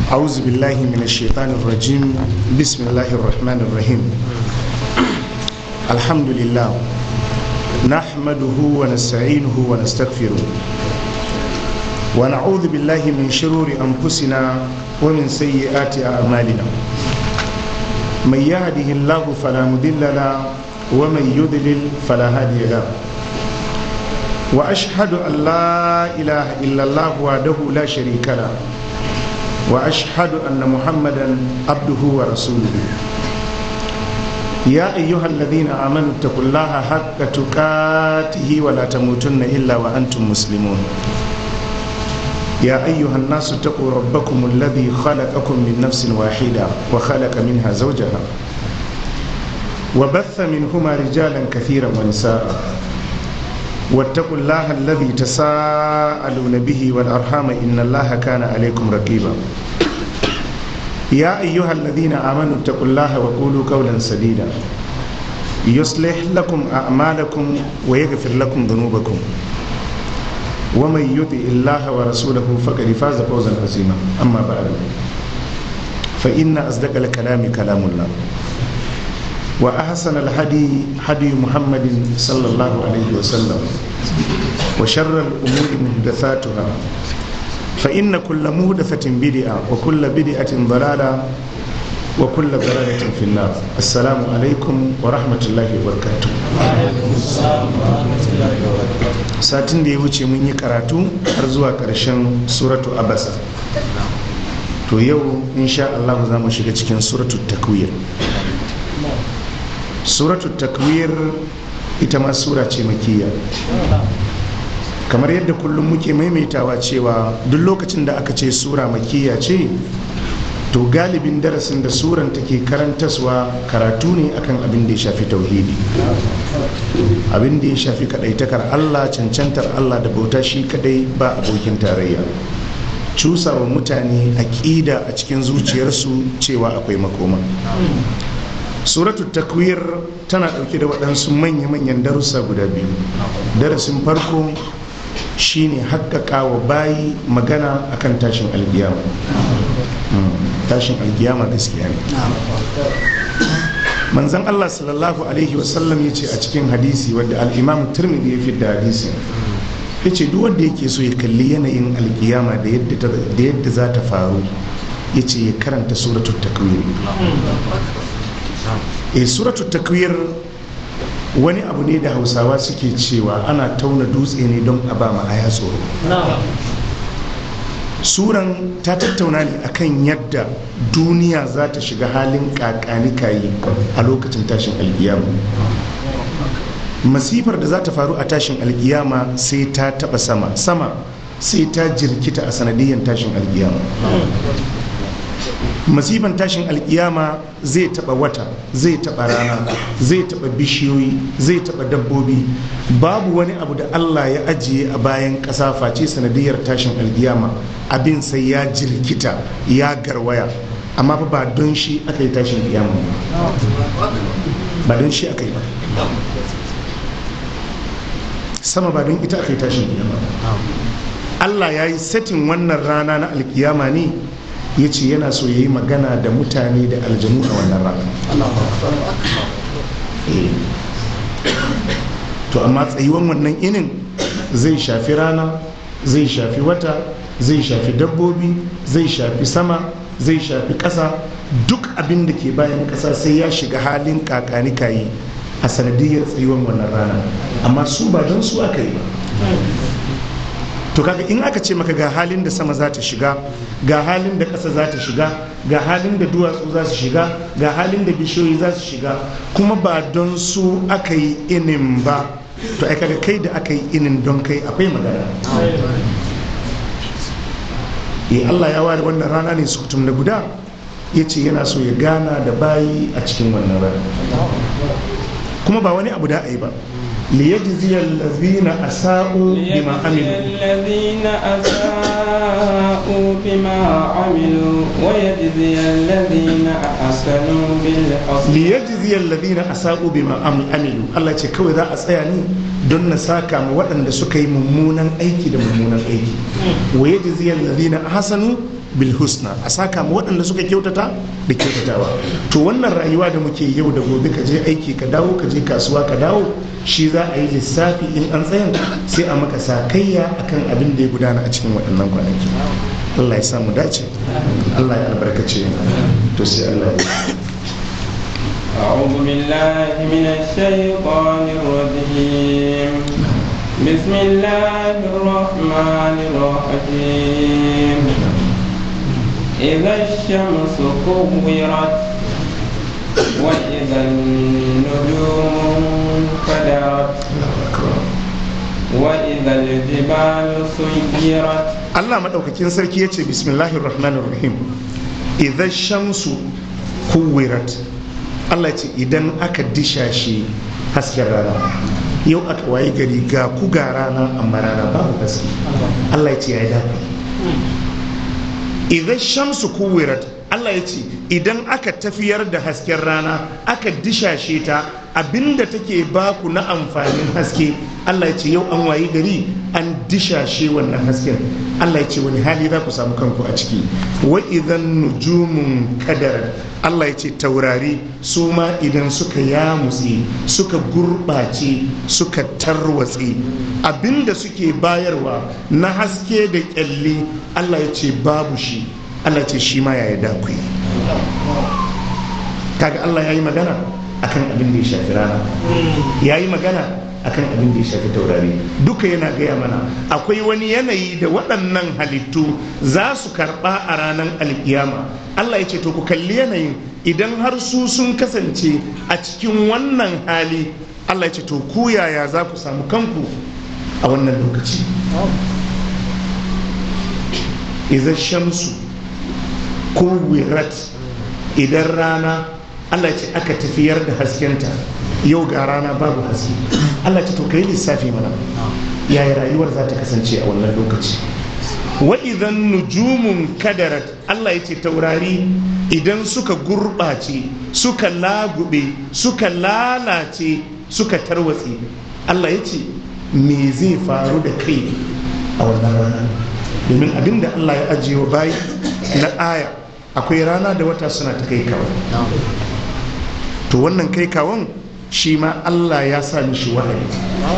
أعوذ بالله من الشيطان الرجيم بسم الله الرحمن الرحيم الحمد لله نحمده ونستعينه ونستغفره ونعوذ بالله من شرور أنفسنا ومن سيئات أعمالنا من يهده الله فلا مضل له ومن يضلل فلا هادي له واشهد ان لا اله الا الله وحده لا شريك له واشهد ان محمدا عبده ورسوله يا ايها الذين امنوا اتقوا الله حق تقاته ولا تموتن الا وانتم مسلمون يا ايها الناس اتقوا ربكم الذي خلقكم من نفس واحده وخلق منها زوجها وبث منهما رجالا كثيرا ونساء واتقوا الله الذي تساءلون به والأرحام إن الله كان عليكم رقيبا يا أيها الذين آمنوا اتقوا الله وقولوا قولا سديدا يصلح لكم أعمالكم ويغفر لكم ذنوبكم ومن يطع الله ورسوله فقد فاز فوزا عظيما أما بعد فإن أصدق الكلام كلام الله وأحسن الهدي هدي محمد صلى الله عليه وسلم وشر الأمور محدثاتها فإن كل محدثة بدعة وكل بدعة ضلالة وكل ضلالة في النار السلام عليكم ورحمة الله وبركاته satin da ya wuce mun yi karatu har zuwa ƙarshen suratu abasa to yau insha Allah za mu shiga cikin suratu takwir suratu takwir ita ma sura ce makiya kamar yadda kullum muke maimaitawa cewa duk lokacin da aka ce sura makiya ce to galibin darasin da suran take karantaswa karatu ne akan abin da ya shafi tauhidi abin da ya shafi kadaitakar allah cancantar allah da bauta shi kadai ba abokin tarayya cusawa mutane aƙida a cikin zuciyarsu cewa akwai makoma suratu takwir tana ɗauke da waɗansu manya-manyan darussa guda biyu darasin farko shine haƙƙaƙa wa bayi magana akan tashin alkiyama tashin alkiyama gaskiya ne manzan allah sallallahu alaihi wasallam ya ce a cikin hadisi wadda al'imam turmidi ya fidda hadisi ya ce duk wanda yake so ya kalli yanayin alkiyama da yadda za ta faru ya ce ya karanta suratu takwir e suratu takwir wani abu ne da hausawa suke cewa ana tauna dutse ne don a ba aya tsoro suran ta tattauna ne akan yadda duniya za ta shiga halin kakanikayi a lokacin tashin alkiyama masifar da za ta faru a tashin alkiyama sai ta taba sama sama sai ta jirkita a sanadiyyar tashin alkiyama masifan tashin alkiyama zai taba wata zai taba rana zai taba bishiyoyi zai taba dabbobi babu wani abu da allah ya ajiye a bayan ƙasa face sanadiyar tashin alkiyama abin sai ya jirkita ya garwaya amma fa ba don shi aka yi tashin alkiyama ba don shi aka yi ba sama ba don ita aka yi tashin alkiyama allah ya yi setin wannan rana na alkiyama ne ya ce yana so ya yi magana da mutane da aljanu a wannan rana to amma tsayuwan wannan inin zai shafi rana zai shafi wata zai shafi dabbobi zai shafi sama zai shafi ƙasa duk abin da ke bayan ƙasa sai ya shiga halin kakanikayi a sanadiyar tsayuwan wannan rana amma su ba don su aka yi ba to kaga in aka ce maka ga halin da sama za ta shiga ga halin da ƙasa za ta shiga ga halin da duwatsu za su shiga ga halin da bishiyoyi za su shiga kuma ba don su aka yi inin ba to ai kaga kai da aka yi inin don kai akwai magana eh Allah ya ware wannan rana ne su kutum na guda ya ce yana so ya gana da bayi a cikin wannan rana kuma ba wani abu da a yi ba ليجزي الذين أساءوا بما عملوا الذين أساءوا بما عملوا ويجزي الذين أحسنوا بالحسنى ليجزي الذين أساءوا بما عملوا الله ce kawai za a tsaya ne don na saka ma waɗanda suka yi mummunan aiki da mummunan aiki wa yajzi alladhina ahsanu bil husna a saka ma waɗanda suka kyautata da kyautatawa to wannan rayuwa da muke yau da gobe ka je aiki ka dawo ka je kasuwa ka dawo shi za a yi lissafi in an tsayan sai a maka sakayya akan abin da ya gudana a cikin waɗannan kwanaki Allah ya samu dace Allah ya albarkace to sai Allah ya أعوذ بالله من الشيطان الرجيم بسم الله الرحمن الرحيم إذا الشمس كورت وإذا النجوم انكدرت وإذا الجبال سيرت Allah maɗaukakin sarki ya ce bismillahir rahmanir rahim idan shamsu kuwirat Allah ce idan aka dishashe hasken rana yau aka wayi gari ga ku ga rana amma rana babu haske Allah ya ce ya yi dafa idan shamsu kuwirat Allah ya ce idan aka tafiyar da hasken rana aka dishashe ta abinda take baku na amfanin haske Allah ya ce yau an wayi gari an dishashe wannan hasken Allah ya ce wani hali za ku samu kanku a ciki wa idan nujumun kadar Allah ya ce taurari su ma idan suka yamutse suka gurɓace suka tarwatse abinda suke bayarwa na haske da kyalli Allah ya ce babu shi Allah ce shi ma ya yarda ku yi kaga Allah ya yi magana akan abin da ya shafi rana ya yi magana akan abin da ya shafi taurari duka yana gaya mana akwai wani yanayi da waɗannan halittu za su karɓa a ranar alkiyama Allah ya ce to ku kalli yanayin idan har su sun kasance a cikin wannan hali Allah ya ce to ku yaya za ku samu kanku a wannan lokaci idan shamsu kuwirat idan rana Allah ce aka tafiyar da haskenta yau ga rana babu haske Allah ce to kai lissafi mana yaya rayuwar za ta kasance a wannan lokaci wa idan nujumun kadarat Allah ya ce taurari idan suka gurɓace suka lagube suka lalace suka tarwatse Allah ya ce me zai faru da kai a wannan rana domin abinda Allah ya ajiye wa bayi na aya akwai rana da wata suna ta kai kawo to wannan kai kawon shi ma Allah ya sa mishi wahayi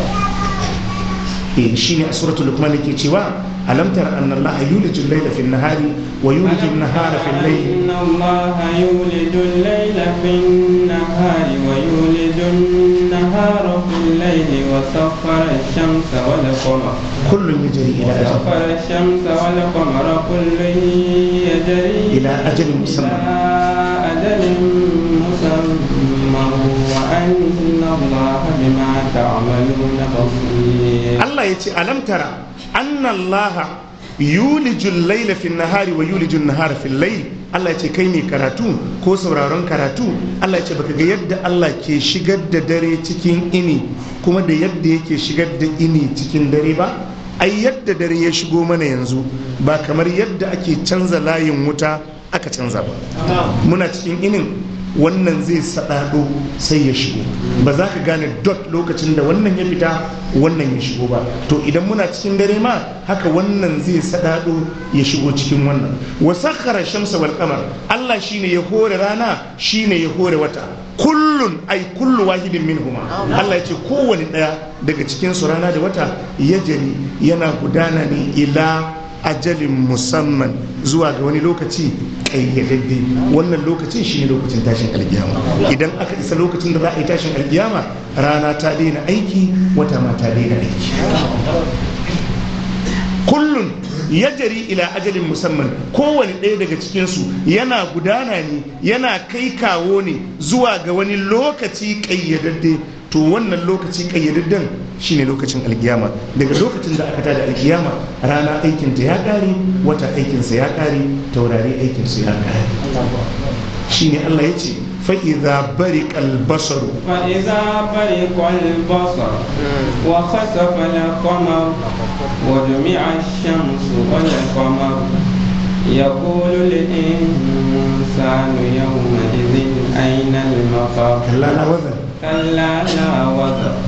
eh shine a suratul luqman yake cewa alam tara anna Allah yulijul layla fil nahari wa yulijul nahara fil layli إن الله يولد الليل في النهار ويولد النهار في الليل وسخر الشمس والقمر kullun yajri ila ajal وسخر الشمس والقمر كل يجري ila ajalin musamman إلى أجل مسمى وأن الله بما تعملون بصير Allah ya ce alam tara anna Allah yulijul layla fil nahari wa yulijul nahara fil layl Allah ya ce kai ne karatu ko sauraron karatu Allah ya ce baka ga yadda Allah ke shigar da dare cikin ini kuma da yadda yake shigar da ini cikin dare ba ai yadda dare ya shigo mana yanzu ba kamar yadda ake canza layin wuta aka canza ba muna cikin inin wannan zai saɗaɗo sai ya shigo ba za ka gane dot lokacin da wannan ya fita wannan ya shigo ba to idan muna cikin dare ma haka wannan zai saɗaɗo ya shigo cikin wannan wa sakhara shamsa wal qamar Allah shine ya hore rana shine ya hore wata kullun ai kullu wahidin minhuma Allah ya ce kowane ɗaya daga cikin su rana da wata ya jari yana gudana ne ila ajalin musamman zuwa ga wani lokaci ƙayyadadde wannan lokacin shine lokacin tashin alkiyama idan aka isa lokacin da za a yi tashin alkiyama rana ta daina aiki wata ma ta daina aiki kullun ya jari ila ajalin musamman kowane ɗaya daga cikinsu yana gudana ne yana kai kawo ne zuwa ga wani lokaci ƙayyadadde to wannan lokaci ƙayyadadden shine lokacin alkiyama daga lokacin da aka tada alkiyama rana aikinta ya ƙare wata aikinsa ya ƙare taurari aikinsu ya ƙare shine Allah ya ce fa'iza bari kalbasaru فإذا برق البصر وخسف القمر وجمع الشمس والقمر يقول الإنسان يومئذ أين المفر kalla na wazan كلا لا وزر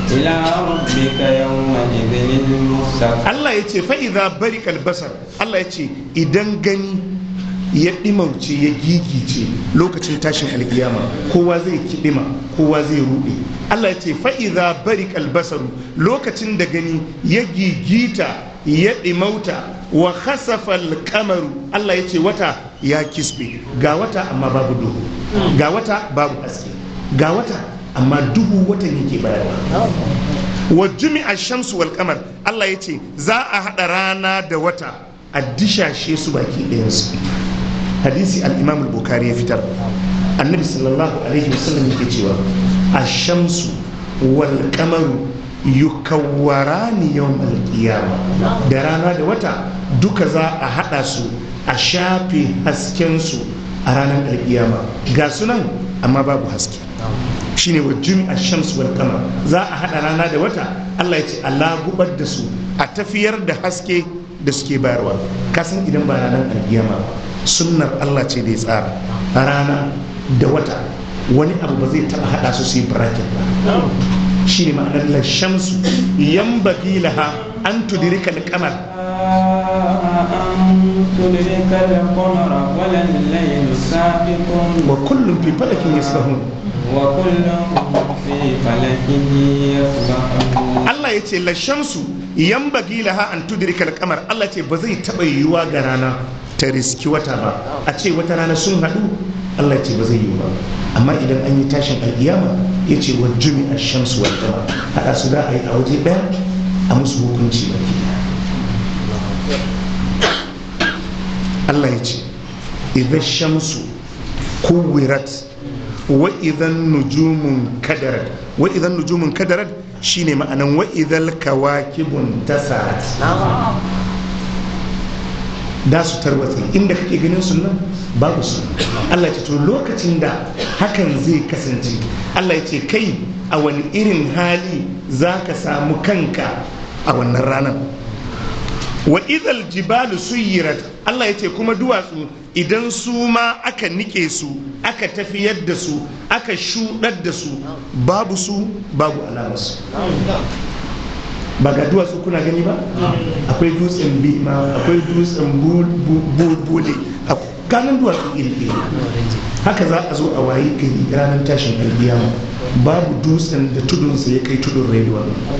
إلى ربك يومئذ المستقر Allah ya ce fa'iza bari kalbasar Allah ya ce idan gani ya ɗimauce ya gigice lokacin tashin alkiyama kowa zai kiɗima kowa zai ruɗe Allah ya ce fa'iza bari kalbasaru lokacin da gani ya gigita ya ɗimauta wa khasafal kamaru Allah ya ce wata ya kisbe ga wata amma babu duhu ga wata babu haske ga wata amma duhu watan yake bayarwa wa jumi'a shamsu wal kamar Allah ya ce za a haɗa rana da wata a dishashe su baki ɗayansu hadisi al-imam al-bukhari ya fitar annabi sallallahu alaihi wasallam yake cewa ash-shamsu wal kamaru yukawwarani yawm al-qiyama da rana da wata duka za a haɗa su a shafe hasken su a ranar alkiyama ga sunan amma babu haske shine wa jumi'a shams wal qamar za a hada rana da wata Allah ya ce Allah gubar da su a tafiyar da haske da suke bayarwa kasan idan ba ranar alkiyama sunnar Allah ce da ya tsara rana da wata wani abu ba zai taba hada su su yi bracket ba shine ma'anar la shamsu yambagi laha an tudrika al-qamar أن تدرك القمر ولا الليل سابق wa kullum fi falakin yasbahun وكل في فلك يسبحون Allah ya ce lashamsu yan bagi laha an tudrika kamar Allah ce ba zai taɓa yiwuwa ga rana ta riski wata ba a ce wata rana sun haɗu Allah ya ce ba zai yiwu ba amma idan an yi tashin alƙiyama ya ce wa jumi a shamsu wal qamar haɗa su za a yi a waje ɗaya a musu hukunci baki ɗaya. Allah ya ce idan shamsu kuwirat wa idan nujumun kadarat wa idan nujumun kadarat shine ma'anan wa idan kawakibun tasarat da su tarwatse inda kake ganin su nan babu su Allah ya ce to lokacin da hakan zai kasance Allah ya ce kai a wani irin hali za ka samu kanka a wannan ranar wa idal jibalu suyirat Allah ya ce kuma duwatsu idan su ma aka nike su aka tafiyar da su aka shuɗar da su babu su babu alamarsu ba ga duwatsu kuna gani ba akwai dutsen bima akwai dutsen bule a kanan duwatsu iri haka za a zo a wayi gari ranar tashin alkiyama babu dutsen da tudunsa ya kai tudun rediyo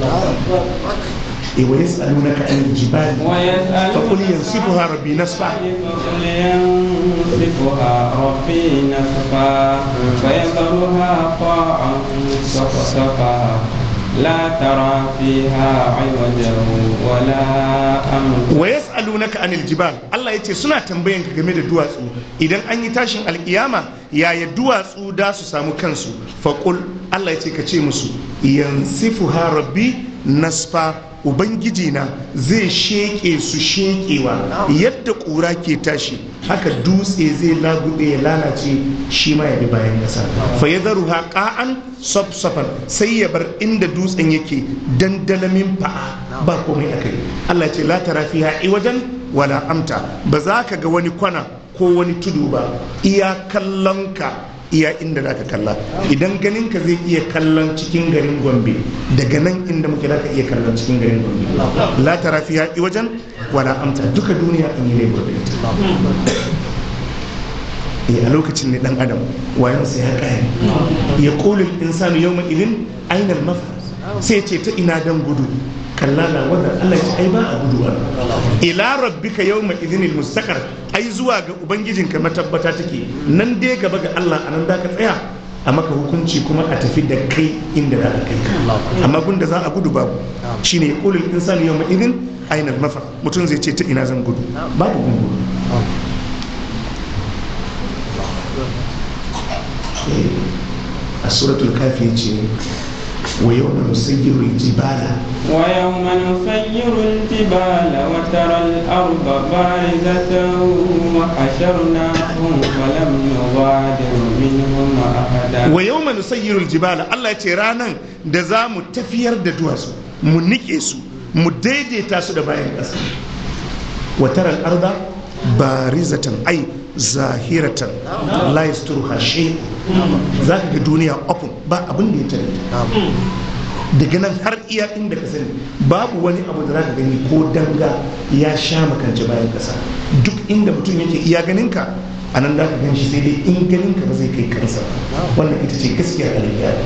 ويسألونك عن الجبال فقل ينسفها ربي نسفا فقل ينسفها ربي نسفا فيذرها قاعا صفصفا لا ترى فيها عوجا ولا أمتا wa yas'alunaka anil jibal Allah yace suna tambayan ka game da duwatsu idan an yi tashin alkiyama yaya duwatsu da su samu kansu faqul Allah yace ka ce musu yansifuha rabbi nasfa ubangiji na zai sheke su shekewa yadda ƙura ke tashi haka dutse zai lagube ya lalace shi ma ya bi bayan ƙasa fa ya zaru haƙa'an safsafan sai ya bar inda dutsen yake dandalamin fa'a ba komai a kai Allah ce la tara fiha iwajan wala amta ba za ka ga wani kwana ko wani tudu ba iya kallon ka iya inda za ka kalla idan ganin ka zai iya kallon cikin garin gombe daga nan inda muke za ka iya kallon cikin garin gombe la tara fiha iwajan wala amta duka duniya an yi lebur da ita eh a lokacin ne dan adam wayan sai ya kare ya qulul insanu yawma idin aina al-mafar sai ce ta ina dan gudu kalla na wannan Allah ya ai ba a guduwa ila rabbika yawma idhinil mustaqar ai zuwa ga ubangijinka matabbata take nan dai gaba ga Allah anan da ka tsaya a maka hukunci kuma a tafi da kai inda za a kai ka amma gunda za a gudu babu shine yaqulul insanu yawma idhin aina al-mafar mutum zai ce ta ina zan gudu babu gungu a suratul kafi ce wa yawma nusayyiru al-jibala ويوم نسير الجبال وترى الأرض بارزة وحشرناهم فلم نغادر منهم أحدا wa yau manu sayyirul jibala Allah ya ce ranan da za mu tafiyar da duwatsu mu nike su mu daidaita su da bayan ƙasa wa taral arda barizatan ai zahiratan la yasturuha shay za ka ga duniya open ba abin da ya tare ta daga nan har iya inda ka sani babu wani abu da zaka gani ko danga ya sha makance bayan kasa duk inda mutum yake iya ganin ka a nan za ka gan shi sai dai in ganin ka ba zai kai kansa wannan ita ce gaskiyar alƙiyar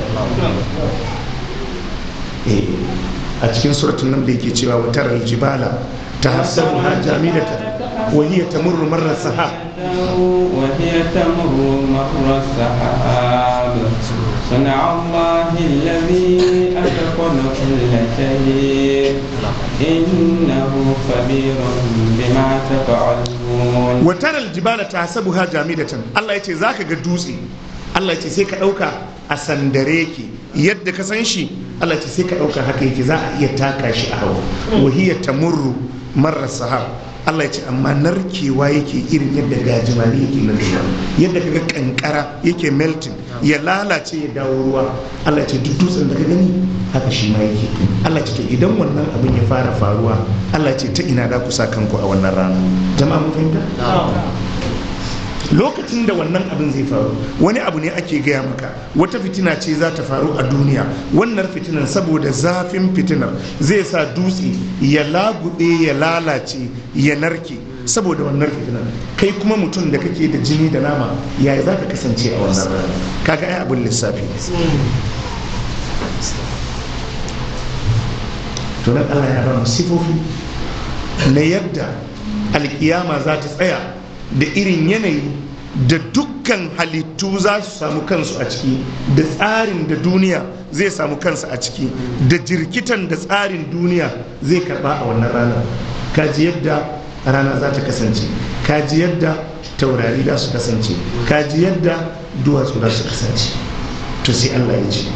a cikin suratun nan da yake cewa wutar aljibala ta hasabu ha jamidata wa hiya tamurru marra sahab وهي تمر مر السحاب صنع الله الذي أتقن كل شيء إنه خبير بما تفعلون wutar aljibala ta hasabu ha jamidatan Allah ya ce za ka ga dutse Allah ya ce sai ka ɗauka a sandare ke yadda ka san shi Allah ya ce sai ka ɗauka haka yake za a iya taka shi a hawa wa hiya tamurru marra sahab Allah ya ce amma narkewa yake irin yadda gajimare yake nan ruwa yadda kaga kankara yake melting ya lalace ya dawo ruwa Allah ya ce duk dutsen da ka gani haka shi ma yake Allah ya ce to idan wannan abin ya fara faruwa Allah ya ce ta ina da ku sa kanku a wannan rana jama'a mun fahimta lokacin da wannan abin zai faru wani abu ne ake gaya maka wata fitina ce za ta faru a duniya wannan fitinan saboda zafin fitinar zai sa dutse ya lagube ya lalace ya narke saboda wannan fitinar kai kuma mutum da kake da jini da nama yaya za ka kasance a wannan rana kaga ai abin lissafi to nan Allah ya ba mu sifofi na yadda alkiyama za ta tsaya da irin yanayi da dukkan halittu za su samu kansu a ciki da tsarin da duniya zai samu kansa a ciki da jirkitan da tsarin duniya zai karba a wannan rana kaji yadda rana za ta kasance kaji yadda taurari za su kasance kaji yadda duwatsu za su kasance to sai allah ya ce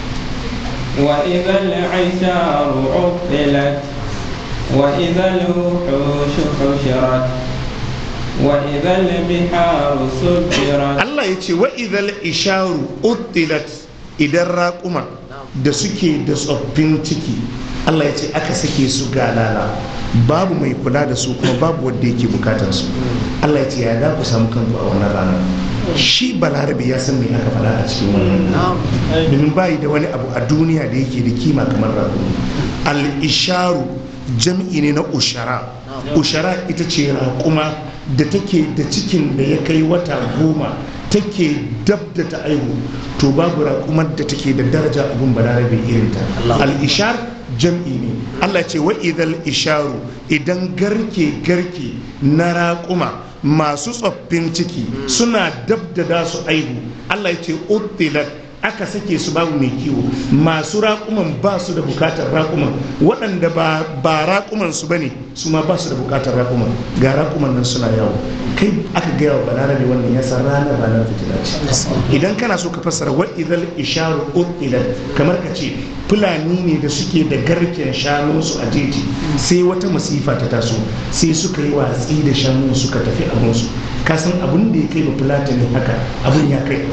وإذا العشار عطلت وإذا الوحوش حشرت وإذا البحار سجرت Allah ya ce wa idhal isharu uttilat idan raƙuma da suke da tsoffin ciki Allah ya ce aka sake su galala babu mai kula da su kuma babu wanda yake bukatar su Allah ya ce ya da ku samu kanku a wannan rana shi balarabe ya san me aka faɗa a cikin wannan domin bayi da wani abu a duniya da yake da kima kamar raƙuma al-isharu jam'i ne na ushara ushara ita ce raƙuma da take da cikin da ya kai wata goma take dab da ta aihu to babu raƙumar da take da daraja abun balarabe irinta al-ishar jam'i ne Allah ce wa idal isharu idan garke garke na raƙuma masu tsoffin ciki suna dab da da su aihu Allah ya ce uttilat aka sake su babu mai kiwo masu raƙuman ba su da bukatar raƙuman waɗanda ba, ba raƙuman su bane su ma ba su da bukatar raƙuman ga raƙuman nan suna yawo kai aka gaya wa balarabe wannan ya san ranar ranar fitina ce idan kana so ka fassara wa idal isharu utilat kamar ka ce fulani ne da suke da garken shanunsu a jeji sai wata masifa ta taso sai suka yi watsi da shanu suka tafi abinsu ka san abin da ya kai ba fulatani haka abin ya kai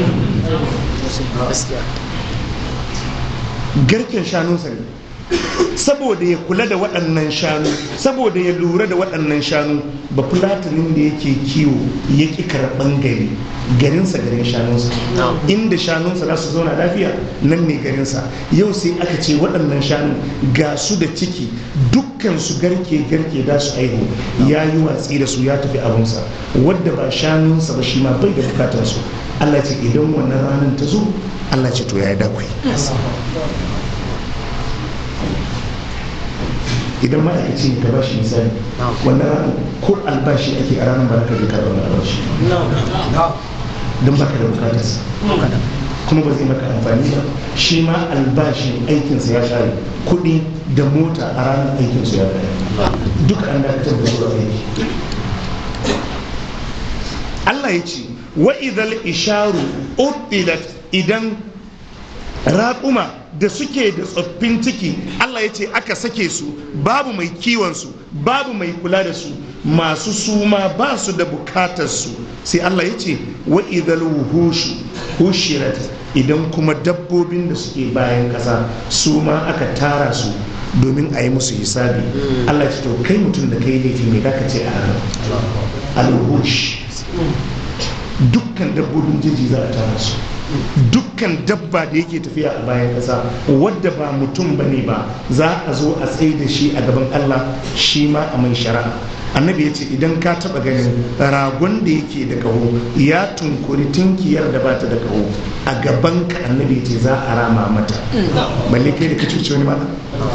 garken shanunsa ne saboda ya kula da waɗannan shanu saboda ya lura da waɗannan shanu ba fulatanin da yake kiwo ya ƙi karɓan gari garinsa garin shanunsa inda shanunsa za su zauna lafiya nan ne garinsa yau sai aka ce waɗannan shanu ga su da ciki dukkan su garke garke da su aihu ya yi watsi da su ya tafi abunsa wadda ba shanunsa ba shi ma bai da bukatar su Allah ce idan wannan ranar ta zo Allah ce to ya yi dakwai idan ma'aikaci ne ka ba shi misali wannan ranar ko albashi ake a ranar ba ka je karɓar na albashi don baka da bukatarsa kuma ba zai maka amfani ba shi ma albashin aikinsa ya share kuɗi da mota a ranar aikinsa ya kare duk an dakatar da zuwa aiki Allah ya ce wa idal isharu utilat idan raƙuma da suke da tsoffin ciki Allah ya ce aka sake su babu mai kiwon su babu mai kula da su masu suma ba su da bukatar su sai Allah ya ce wa idal wuhushu hushirat idan kuma dabbobin da suke bayan ƙasa su ma aka tara su domin a yi musu hisabi Allah ya ce to kai mutum da kai laifi ne ka ce a al-wuhush dukkan dabbobin jeji za a tara su dukkan dabba da yake tafiya a bayan ƙasa wadda ba mutum ba ne ba za a zo a tsaye da shi a gaban allah shi ma a mai shari'a annabi ya ce idan ka taba ganin ragon da yake da kaho ya tunkuri tinkiyar da bata da kaho a gaban ka annabi ya ce za a rama mata balle kai da ka cuce wani mana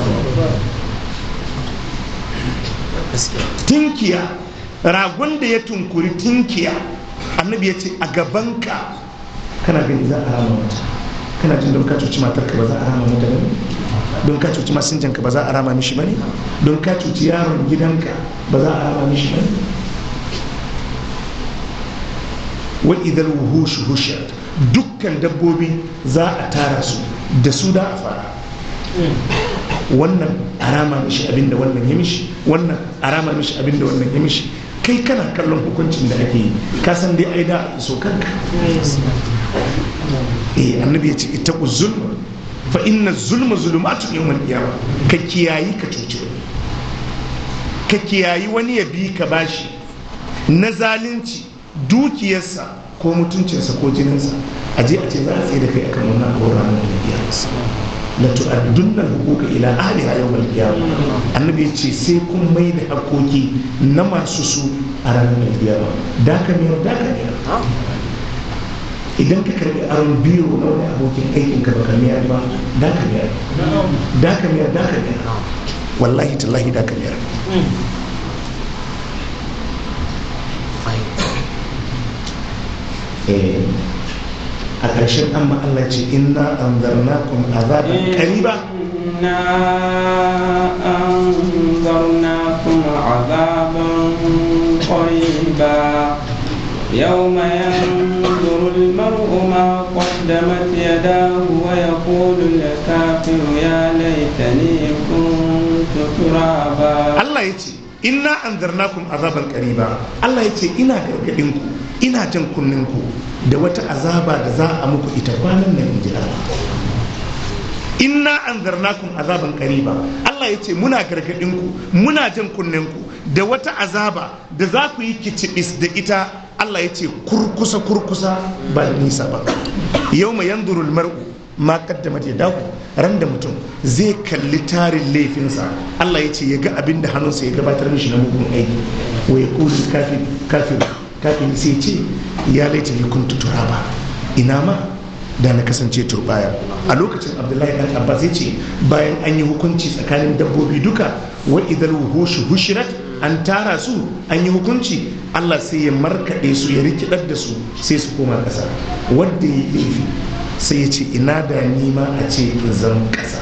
tinkiya ragon da ya tunkuri tinkiya annabi ya ce a gaban ka kana gani za a rama mata kana jin don ka cuci matarka ba za a rama mata ba don ka cuci masinjanka ba za a rama mishi bane don ka cuci yaron gidanka ba za a rama mishi bane wa idan wuhushu hushiyat dukkan dabbobi za a tara su da su da a fara wannan a rama mishi abinda wannan ya mishi wannan a rama mishi abinda wannan ya mishi kai kana kallon hukuncin da ake yi ka san dai ai da so kanka eh annabi ya ce ita zulma fa inna zulma zulumatun yawmal qiyama ka kiyayi ka cuci wani ka kiyayi wani ya bi ka bashi na zalunci dukiyarsa ko mutuncinsa ko jininsa a je a ce za a tsaye da kai akan wannan abu ranar kiyama la tu'addunna huquqa ila ahliha yawmal qiyama annabi ya ce sai kun mai da hakoki na masu su a ranar kiyama da ka miyar da ka miyar idan ka karbi aron biro na wani abokin aikin ka baka miyar ba da ka miyar da ka miyar da ka miyar wallahi tallahi da ka miyar a ƙarshen an Allah ce inna anzarnakum azaban qariba إنا أنذرناكم عذابا قريبا يوم ينظر المرء ما قدمت يداه ويقول الكافر يا ليتني كنت ترابا Allah ya ce inna anzarnakum azaban qariba Allah ya ce ina gargadin ku ina jan kunnen ku da wata azaba da za a muku ita kwanan nan inji Allah inna anzarnakum azaban qariba Allah ya ce muna gargadin ku muna jan kunnen ku da wata azaba da za ku yi kicibis da ita Allah ya ce kurkusa kurkusa ba da nisa ba yawma yanzurul mar'u ma kaddamat yadahu ran da mutum zai kalli tarin laifinsa Allah ya ce ya ga abin da hannunsa ya gabatar mishi na mugun aiki wa ya kuli kafin kafin kafin sai ce ya laita ni kuntu turaba ina ma da na kasance turbaya a lokacin abdullahi dan abbas ya ce bayan an yi hukunci tsakanin dabbobi duka wa idal wuhushu hushirat an tara su an yi hukunci Allah sai ya markaɗe su ya rikidar da su sai su koma ƙasa wanda ya yi laifi sai ya ce ina da nima a ce zan ƙasa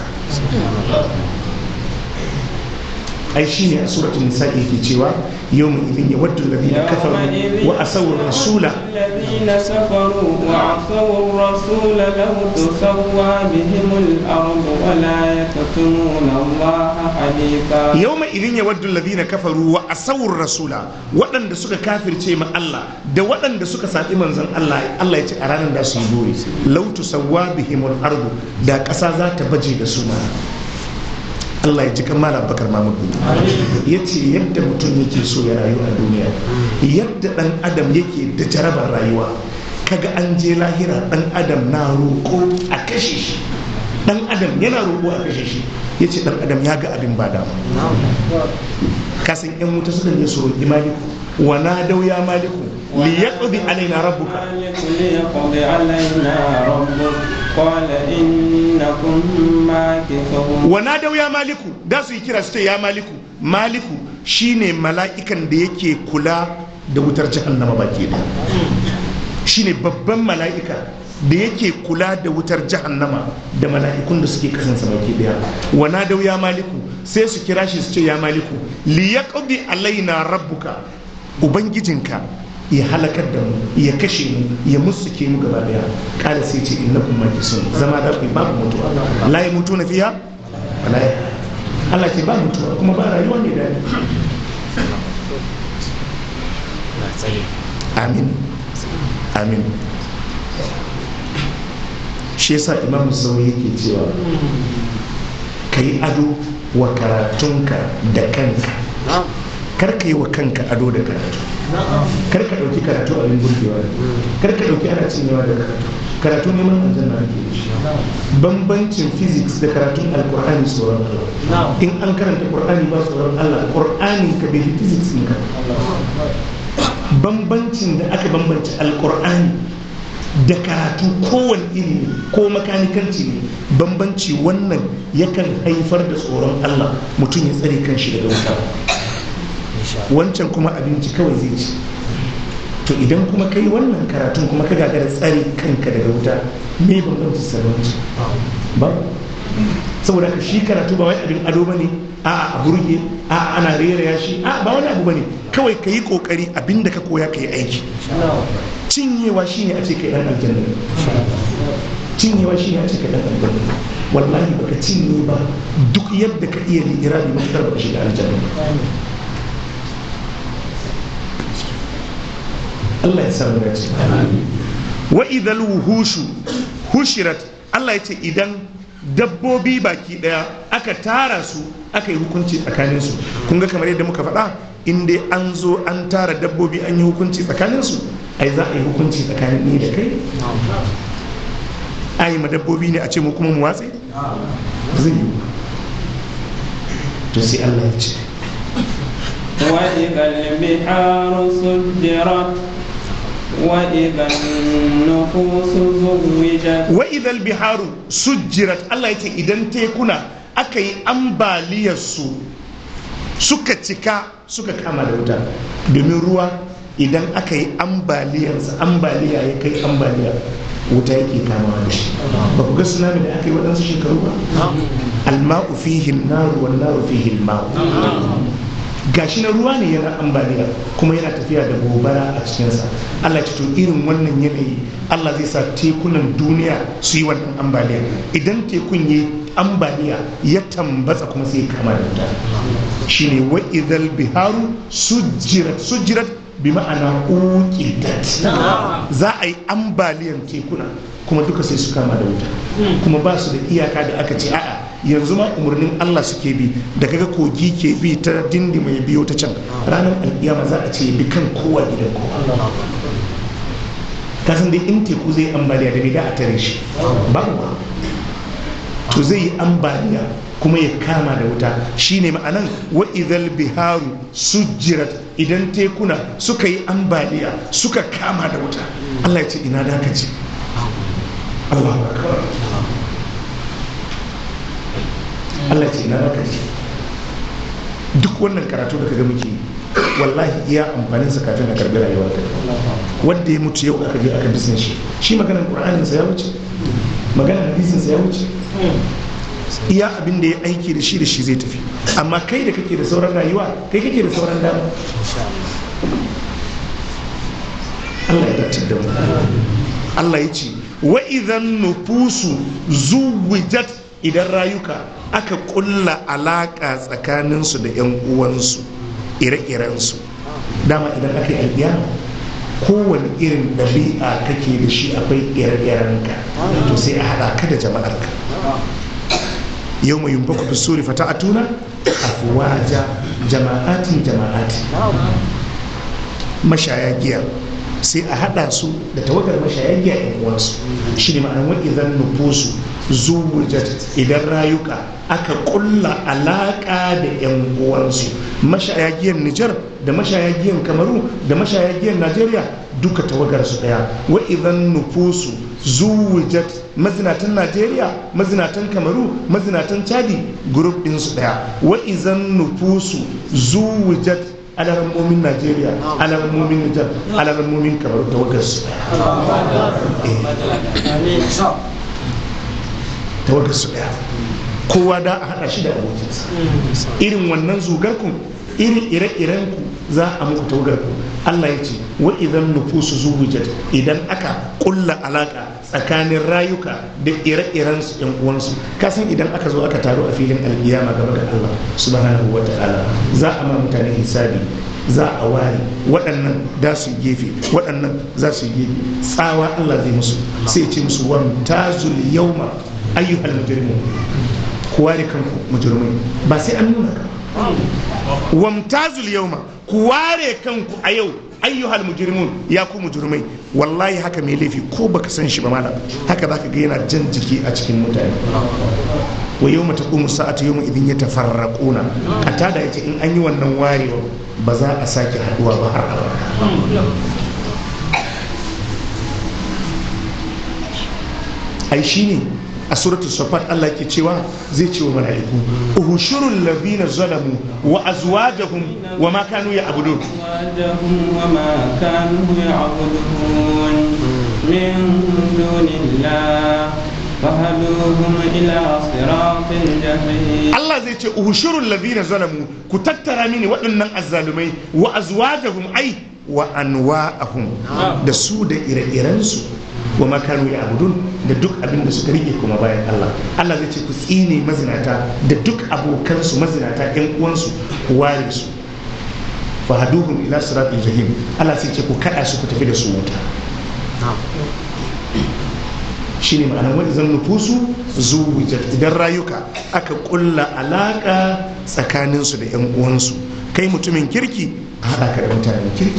ai shi ne a suratun nisa yake cewa yau mu idin ya wadda ladina kafaru wa asawar rasula الذين كفروا وعصوا الرسول لو تسوى بهم الأرض ولا يكتمون الله حديثا yau mai idin ya wadda ladina kafaru wa asawar rasula waɗanda suka kafirce ma Allah da waɗanda suka saɓi manzon Allah Allah ya ce a ranar da su yi dore lautu sawwa bihimul ardu da ƙasa za ta baje da su ma Allah ya ji kan malam bakar Mahmud ya ce yadda mutum yake so ya rayu a duniya yadda ɗan adam yake da jarabar rayuwa kaga an je lahira ɗan adam na roƙo a kashe shi ɗan adam yana roƙo a kashe shi ya ce ɗan adam ya ga abin ba dama kasan yan wuta suka ne su roƙi maliku wa na dau ya maliku li yaqdi alaina rabbuka مالك ليقضي علينا ربك قال إنكم ماكثون wa na dau ya maliku da su yi kira su ce ya maliku maliku shine mala'ikan da yake kula da wutar jahannama baki da shine babban mala'ika da yake kula da wutar jahannama da mala'ikun da suke kasansa baki daya wa na dau ya maliku sai su kira shi su ce ya maliku li yaqdi alaina rabbuka ubangijinka ya halakar da mu ya kashe mu ya musuke mu gaba daya kala sai ce innakum majisun zama da ku babu mutuwa la ya mutu na fiya wala ya Allah ke ba mutuwa kuma ba rayuwa ne da amin amin shi yasa imam sauri yake cewa ka yi ado wa karatunka da kanka kar ka yi wa kanka ado da karatu kar ka ɗauki karatu abin burgewa kar ka ɗauki ana cinyewa da karatu karatu neman aljanna ake da shi bambancin physics da karatun alkur'ani tsoron Allah in an karanta qur'ani ba tsoron Allah qur'ani ka bai fi physics ɗin ka bambancin da aka bambance alkur'ani da karatu kowane iri ne ko makanikanci ne bambanci wannan yakan haifar da tsoron Allah mutum ya tsare kanshi daga wuta wancan kuma abinci kawai zai ci to idan kuma kai wannan karatun kuma ka gagara tsare kanka daga wuta me bambanci sarwanci ba saboda ka shi karatu ba wai abin ado bane a a burge a ana rera ya shi a ba wani abu bane kawai ka yi kokari abinda ka koya ka yi aiki cinyewa shine a ce kai dan aljanna cinyewa shine a ce kai dan aljanna wallahi baka cinye ba duk yadda ka iya li'irabi mafitar baka shiga aljanna Allah ya samu dace wa idhal wuhushu hushirat Allah ya ce idan dabbobi baki daya aka tara su aka yi hukunci tsakanin su kun ga kamar yadda muka faɗa in dai an zo an tara dabbobi an yi hukunci tsakanin su ai za a yi hukunci tsakanin ni da kai ai ma dabbobi ne a ce mu kuma mu watse zai yi to sai Allah ya ce وإذا البحار سجرت وإذا النفوس زوجت wa idal biharu sujjirat Allah ya ce idan tekuna aka yi ambaliyar su suka cika suka kama da wuta domin ruwa idan aka yi ambaliyarsa ambaliya ya kai ambaliya wuta yake kama da shi ba ku ga tsunami da aka yi waɗansu shekaru ba alma'u fihi naru wan naru fihi alma'u gashi na ruwa ne yana ambaliya kuma yana tafiya da gobara a cikinsa Allah ce to irin wannan yanayi Allah zai sa tekunan duniya su yi wannan ambaliya idan tekun ya ambaliya ya tambatsa kuma sai ya kama da wuta shine wa idhal biharu sujjirat sujjirat bi ma'ana uqidat za a yi ambaliyan tekuna kuma duka sai su kama da wuta kuma ba su da iyaka da aka ce a'a yanzu ma umarnin Allah suke bi da kaga kogi ke bi ta dindi mai biyo ta can ranar alkiyama za a ce bi kan kowa gidan kowa kasan dai in teku zai ambaliya da da a tare shi babu ba to zai yi ambaliya kuma ya kama da wuta shine ma'anan wa idhal biharu sujjirat idan tekuna suka yi ambaliya suka kama da wuta Allah ya ce ina da ka ce Allahu akbar Allah ce ina maka ce duk wannan karatu da kaga muke wallahi iya amfanin sa kafin a karbi rayuwar ka wanda ya mutu yau aka je aka bisin shi shi maganar qur'anin sa ya wuce maganar hadisin sa ya wuce iya abin da ya aiki da shi da shi zai tafi amma kai da kake da sauran rayuwa kai kake da sauran dama Allah ya dace da mu Allah ya ce wa idan nufusu zuwijat idan rayuka aka kulla alaka tsakaninsu da 'yan uwansu ire-irensu dama idan aka yi albiya kowane irin ɗabi'a kake da shi akwai ire-irenka to sai a haɗa ka da jama'arka yau mai yumfa ku suri fata a tuna afuwaja jama'atin jama'ati mashaya giya sai a hada su da tawagar mashaya giya yan uwansu shi ne ma'anar wa idan nufusu zuwujat idan rayuka aka kulla alaka da yan uwansu mashaya giyan Nijar da mashaya giyan Kamaru da mashaya giyan Najeriya duka tawagar su daya wa idan nufusu zuwujat mazinatan Najeriya mazinatan Kamaru mazinatan Chadi group din su daya wa idan nufusu zuwujat alarammomin najeriya alarammomin nijar alarammomin kamar tawagarsu tawagarsu daya kowa da a hada shi da abokinsa irin wannan zugarkun irin ire-irenku za a muku tawagarku allah ya ce wa idan nufusu zuwujat idan aka kulla alaka tsakanin rayuka da ire-iren su yan uwansu kasan idan aka zo aka taru a filin alkiyama gaba ga Allah subhanahu wa ta'ala za a ma mutane hisabi za a ware waɗannan da su gefe waɗannan za su gefe tsawa Allah zai musu sai ce musu wan tazul yawma ayyuhal mujrimun ku ware kanku mujrimai ba sai an nuna ka wamtazul yawma ku ware kanku a yau ayyuhal mujrimun ya ku mujrimai wallahi haka mai laifi ko baka san shi ba malam haka zaka ga yana jan jiki a cikin mutane wa yau mata ƙumu sa'atu yau idin ya tafarraƙuna a tada ya ce in an yi wannan warewa ba za a sake haɗuwa ba har abada ai shi ne a suratul safat Allah ke cewa zai ce wa mala'iku uhushurul ladina zalamu wa azwajahum wa ma kanu ya'budun أزواجهم وما كانوا يعبدون من دون الله فهدوهم إلى صراط الجحيم Allah zai ce uhushurul ladina zalamu ku tattara mini waɗannan azzalumai wa azwajahum ai wa anwa'ahum da su da ire-irensu wa makanu ya abudun da duk abin da suka rike kuma bayan Allah Allah zai ce ku tsine mazinata da duk abokansu mazinata yan uwansu ku ware su fahaduhum ila siratil jahim Allah sai ce ku kada su ku tafi da su wuta shine ma'anar wani zan nufusu zuwujat idan rayuka aka kulla alaka tsakaninsu da yan uwansu kai mutumin kirki a haɗa ka da mutanen kirki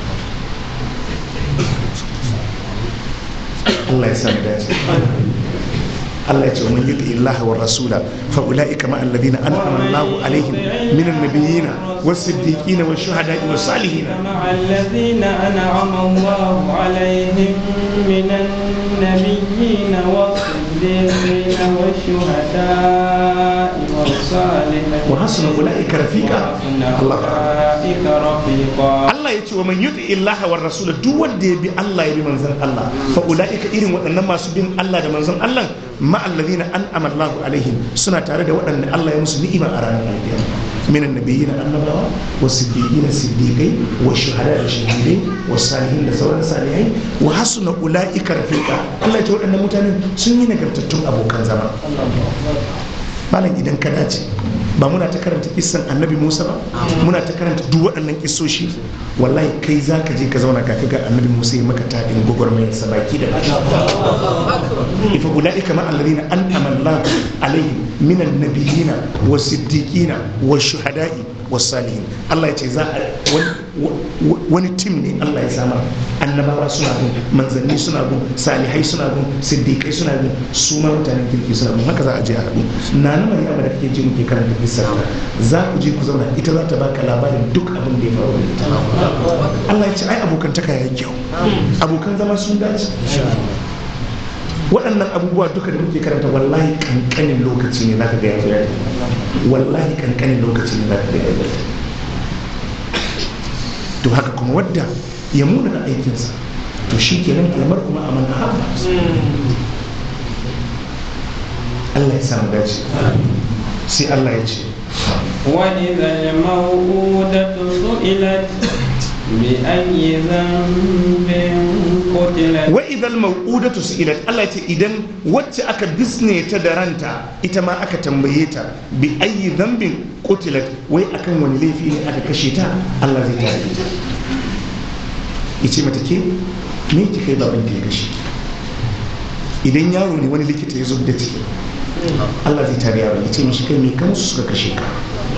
Allah ya samu dace Allah ya ce wa man yuti Allah wa rasula fa ulaika ma alladhina an'ama Allahu alaihim minan nabiyina was-siddiqina wash-shuhada'i was-salihin مع الذين أنعم الله عليهم من النبيين والصديقين والشهداء والصالحين وحسن أولئك رفيقا وحسن الله أولئك رفيقا Allah ya ce wa man yuti illaha war rasul duk wanda ya bi Allah ya bi manzon Allah fa ulaika irin waɗannan masu bin Allah da manzon Allah ma alladhina an'ama Allahu alaihim suna tare da waɗanda Allah ya musu ni'ima a ranar alkiyama min annabiyina annabawa wa siddiqina siddiqai wa shuhada da shahidai wa salihin da sauran salihai wa hasuna ulaika rafiqa Allah ya ce waɗannan mutanen sun yi nagartattun abokan zama malam idan ka dace ba muna ta karanta kissan annabi musa ba muna ta karanta duk waɗannan kissoshi wallahi kai za ka je ka zauna ka ga annabi musa ya maka taɗin gwagwarmayar sa baki da baki ifa ulaika ma alladhina an'ama Allah alaihim minan nabiyina wa siddiqina wa shuhada'i wa salihin Allah ya ce za a wani tim ne Allah ya sama annabawa suna bin manzanni suna bin salihai suna bin siddiqai suna bin su ma mutanen kirki suna bin haka za a je a haɗu na na maryama da kake ji muke karanta kissar ta za ku je ku zauna ita za ta baka labarin duk abin da ya faru da ita Allah ya ce ai abokantaka ya kyau abokan zama sun dace waɗannan abubuwa duka da muke karanta wallahi kankanin lokaci ne zaka ga ya zo ya wallahi kankanin lokaci ne zaka ga ya zo to haka kuma wadda ya muna da aikinsa to shi kenan kalmar kuma a manna haɓa Allah ya samu dace sai Allah ya ce وإذا الموءودة سئلت بأي ذنب قتلت wa idal mau'udatu su'ilat Allah ya ce idan wacce aka bisne ta da ranta ita ma aka tambaye ta bi ayi dhanbin qutilat wai akan wani laifi ne aka kashe ta Allah zai tare ta yace mata ke me ki kai baban ki ya kashe idan yaro ne wani likita ya zub da ciki Allah zai tare yaron yace mishi kai me kan su suka kashe ka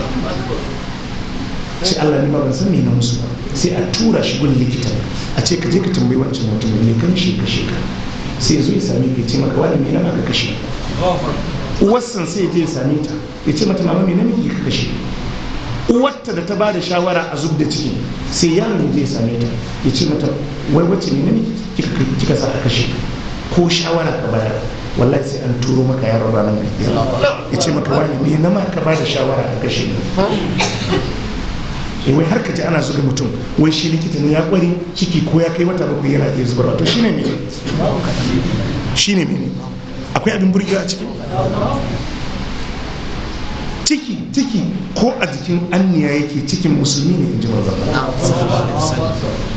sai Allah ne ba ban san me na musu ba sai a tura shi gun likita a ce ka je ka tambayi wancan mutum ne kan shi kashe ka sai ya zo ya same ka ya ce maka wani me na ka kashe uwarsan sai ya je ya same ta ya ce mata mama me na miki ka kashe uwarta da ta bada shawara a zub da ciki sai yaron ya je ya same ta ya ce mata wai wacce ne na miki kika kika sa ka kashe ko shawara ka bayar wallahi sai an turo maka yaron ranar gaskiya ya ce maka wani me na ma ka bada shawara ka kashe eh wai har ka ji ana zuga mutum wai shi likita ne ya kware ciki ko ya kai wata bakwai yana iya zubarwa to shine mene shine mene akwai abin burgewa a ciki ciki ciki ko a jikin anniya yake cikin musulmi ne in ji manzon Allah.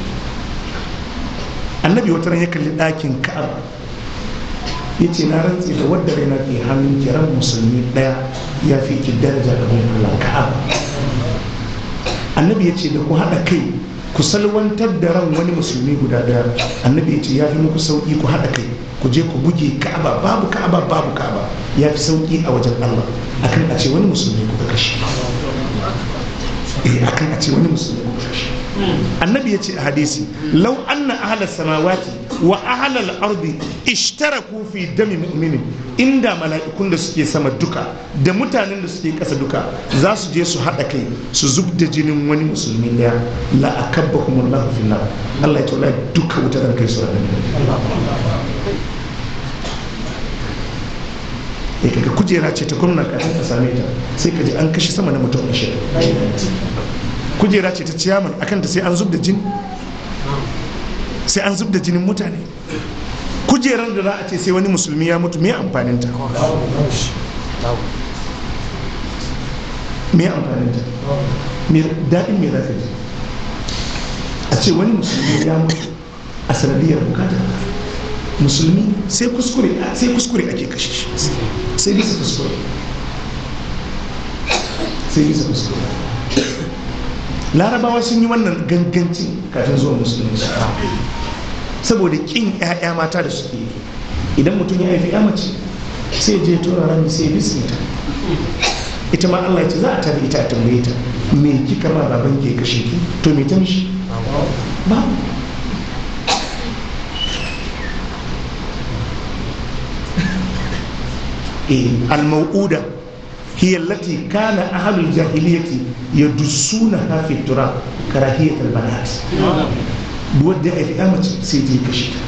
annabi wata ran ya kalli ɗakin ka'aba ya ce na rantse da wadda raina ke hannun kiran musulmi ɗaya ya fi ki daraja da Allah ka'aba annabi ya ce da ku haɗa kai ku salwantar da ran wani musulmi guda daya annabi ya ce ya fi muku sauƙi ku haɗa kai ku je ku buge ka'aba babu ka'aba babu ka'aba ya fi sauƙi a wajen allah akan a ce wani musulmi kuka kashe eh akan a ce wani musulmi kuka kashe annabi ya ce a hadisi lau anna ahalar samawati wa ahalar ardi ishtaraku fi dami mu'minin inda mala'ikun da suke sama duka da mutanen da suke kasa duka za su je su haɗa kai su zub da jinin wani musulmi ɗaya la akabba kuma Allah fi nar Allah ya taula duka wuta zan kai su a ya kaga kujera ce ta gwamna kafin ka same ta sai ka ji an kashe sama na mutum ashirin kujera ce ta ciyaman akan ta sai an zub da jini sai an zub da jinin mutane kujerar da za a ce sai wani musulmi ya mutu me amfanin ta me amfanin ta me daɗin me za ka ji a ce wani musulmi ya mutu a sanadiyar bukatar musulmi sai kuskure sai kuskure ake kashe shi sai bisa kuskure sai bisa kuskure larabawa sun yi wannan gangancin kafin zuwa musulunci saboda kin 'ya'ya mata da suke yi idan mutum ya haifi 'ya mace sai je tura rami sai bismita ita ma Allah ya ce za a tare ita a tambaye ta me kika ma baban ke kashe ki to me ta mishi ba eh al-mau'uda هي التي كان أهل الجاهلية يدسونها في التراب كراهية البنات بود في أمة سيدي كشتا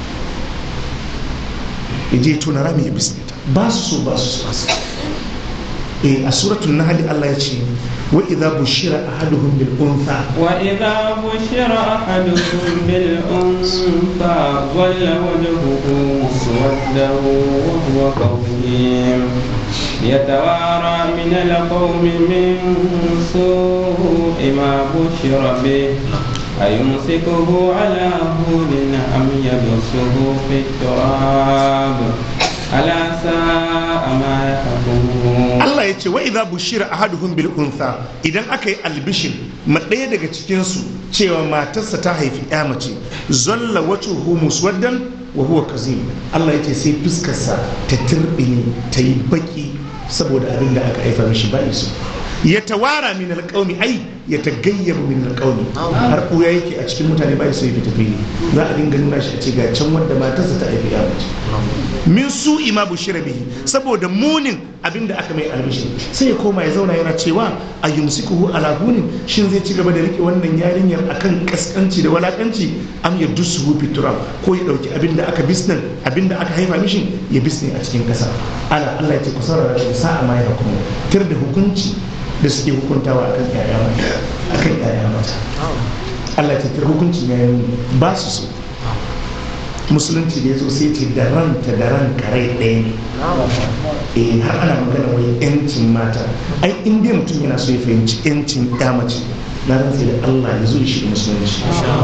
يجي تنرامي بسنتا باسو باسو باسو إيه سورة النحل الله يجي وإذا بشر أحدهم بالأنثى وإذا بشر أحدهم بالأنثى ظل وجهه مسودا وهو كظيم يتوارى من القوم من سوء ما بشر به أيمسكه على هون أم يدسه في التراب ألا ساء ما يحكمون Allah ya ce wa idza bushira ahaduhum bil untha idan aka yi albishir ma ɗaya daga cikin su cewa matarsa ta haifi ya mace zalla wajhuhu muswaddan wa huwa kazim Allah ya ce sai fuskarsa ta turbine ta yi baki saboda abin da aka haifa mishi ba iso ya tawara min alƙaumi ai ya tagayyar min alƙaumi har ɓuya yake a cikin mutane ba so ya fita fili za a dinga nuna shi a ce ga can wanda matarsa ta haifi ya mace min su ima bushira bihi saboda munin abin da aka mai albishi sai ya koma ya zauna yana cewa a yumsikuhu ala hunin shin zai ci gaba da rike wannan yarinyar akan kaskanci da walakanci am ya dusuhu fitura ko ya dauki abin da aka bisnan abin da aka haifa mishi ya bisne a cikin kasa ala Allah ya ce kusa da rashin sa'a ma ya hukumu tir da hukunci da suke hukuntawa akan yaya mata akan yaya mata Allah ya ce tir hukuncin yayin ba su so musulunci da ya zo sai ce da ranta da ran kare ɗaya ne eh har ana magana wai yancin mata ai in dai mutum yana so ya fahimci yancin ya mace na ran sai da Allah ya zo da shi da musulunci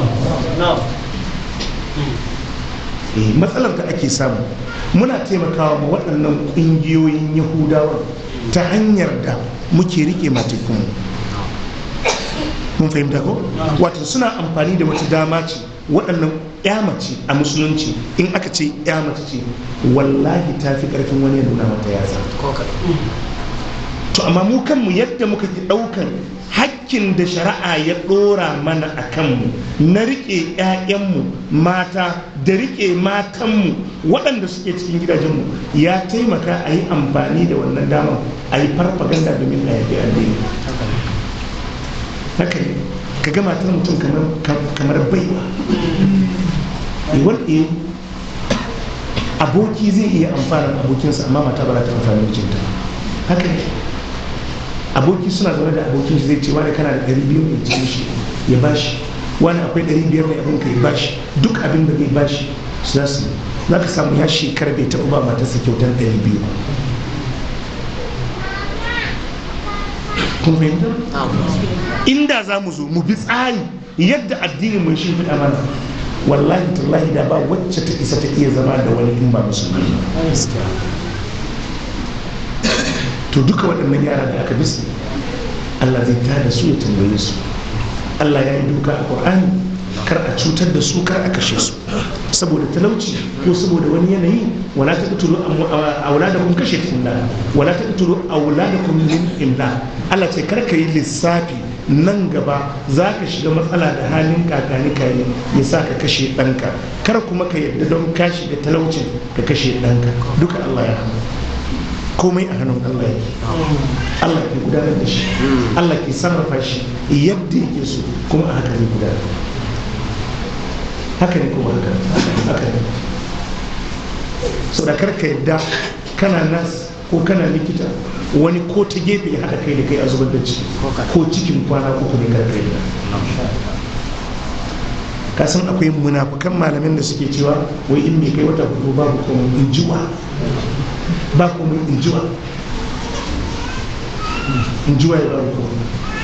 eh matsalar da ake samu muna taimakawa ma waɗannan ƙungiyoyin yahudawa ta hanyar da muke rike matikunmu mun fahimta ko wato suna amfani da wata dama ce waɗannan mace a musulunci in aka ce mace ce wallahi ta fi ƙarfin wani ya nuna mata yatsa to amma mu kanmu yadda muka ki ɗaukan hakkin da shari'a ya ɗora mana a kanmu na riƙe 'ya'yanmu mata da riƙe matanmu waɗanda suke cikin gidajenmu ya taimaka a yi amfani da wannan damar a yi farfaganda domin a yaƙi addini haka ne ka ga matar mutum kamar baiwa wanda aboki zai iya amfana abokinsa amma mata ba za ta amfani mijinta haka ne aboki suna zaune da abokin shi zai ce wani kana da ɗari biyu mai cikin shi ya bashi wani akwai ɗari biyar mai abin ka ya bashi duk abin da zai bashi su za su za ka samu ya shekara bai taɓa ba matarsa kyautar ɗari biyu kun fahimta inda za mu zo mu bi tsari yadda addinin mai shi fiɗa mana wallahi tallahi da ba wacce ta isa ta iya zama da wani in ba musulmi to duka waɗannan yara da aka bisu Allah zai tada su ya tambaye su Allah ya yi doka a Qur'ani kar a cutar da su kar a kashe su saboda talauci ko saboda wani yanayi wala ta qtulu auladakum kashe finna wala ta qtulu auladakum min imla Allah ce kar ka yi lissafi nan gaba za ka shiga matsala da halin kakani kayi ya sa ka kashe ɗanka kar kuma ka yadda don ka shiga talaucin ka kashe ɗanka duka Allah ya hana komai a hannun Allah yake Allah ke gudanar da shi Allah ke sarrafa shi yadda yake so kuma a haka zai gudanar haka ne kuma haka haka ne so da karka yadda kana nas ko kana likita wani ko ta gefe ya haɗa kai da kai a zubar da ciki ko cikin kwana uku ne karka yadda ka san akwai munafukan malamin da suke cewa wai in mai kai wata hudu babu komai in jiwa ba komai in jiwa in jiwa ya babu komai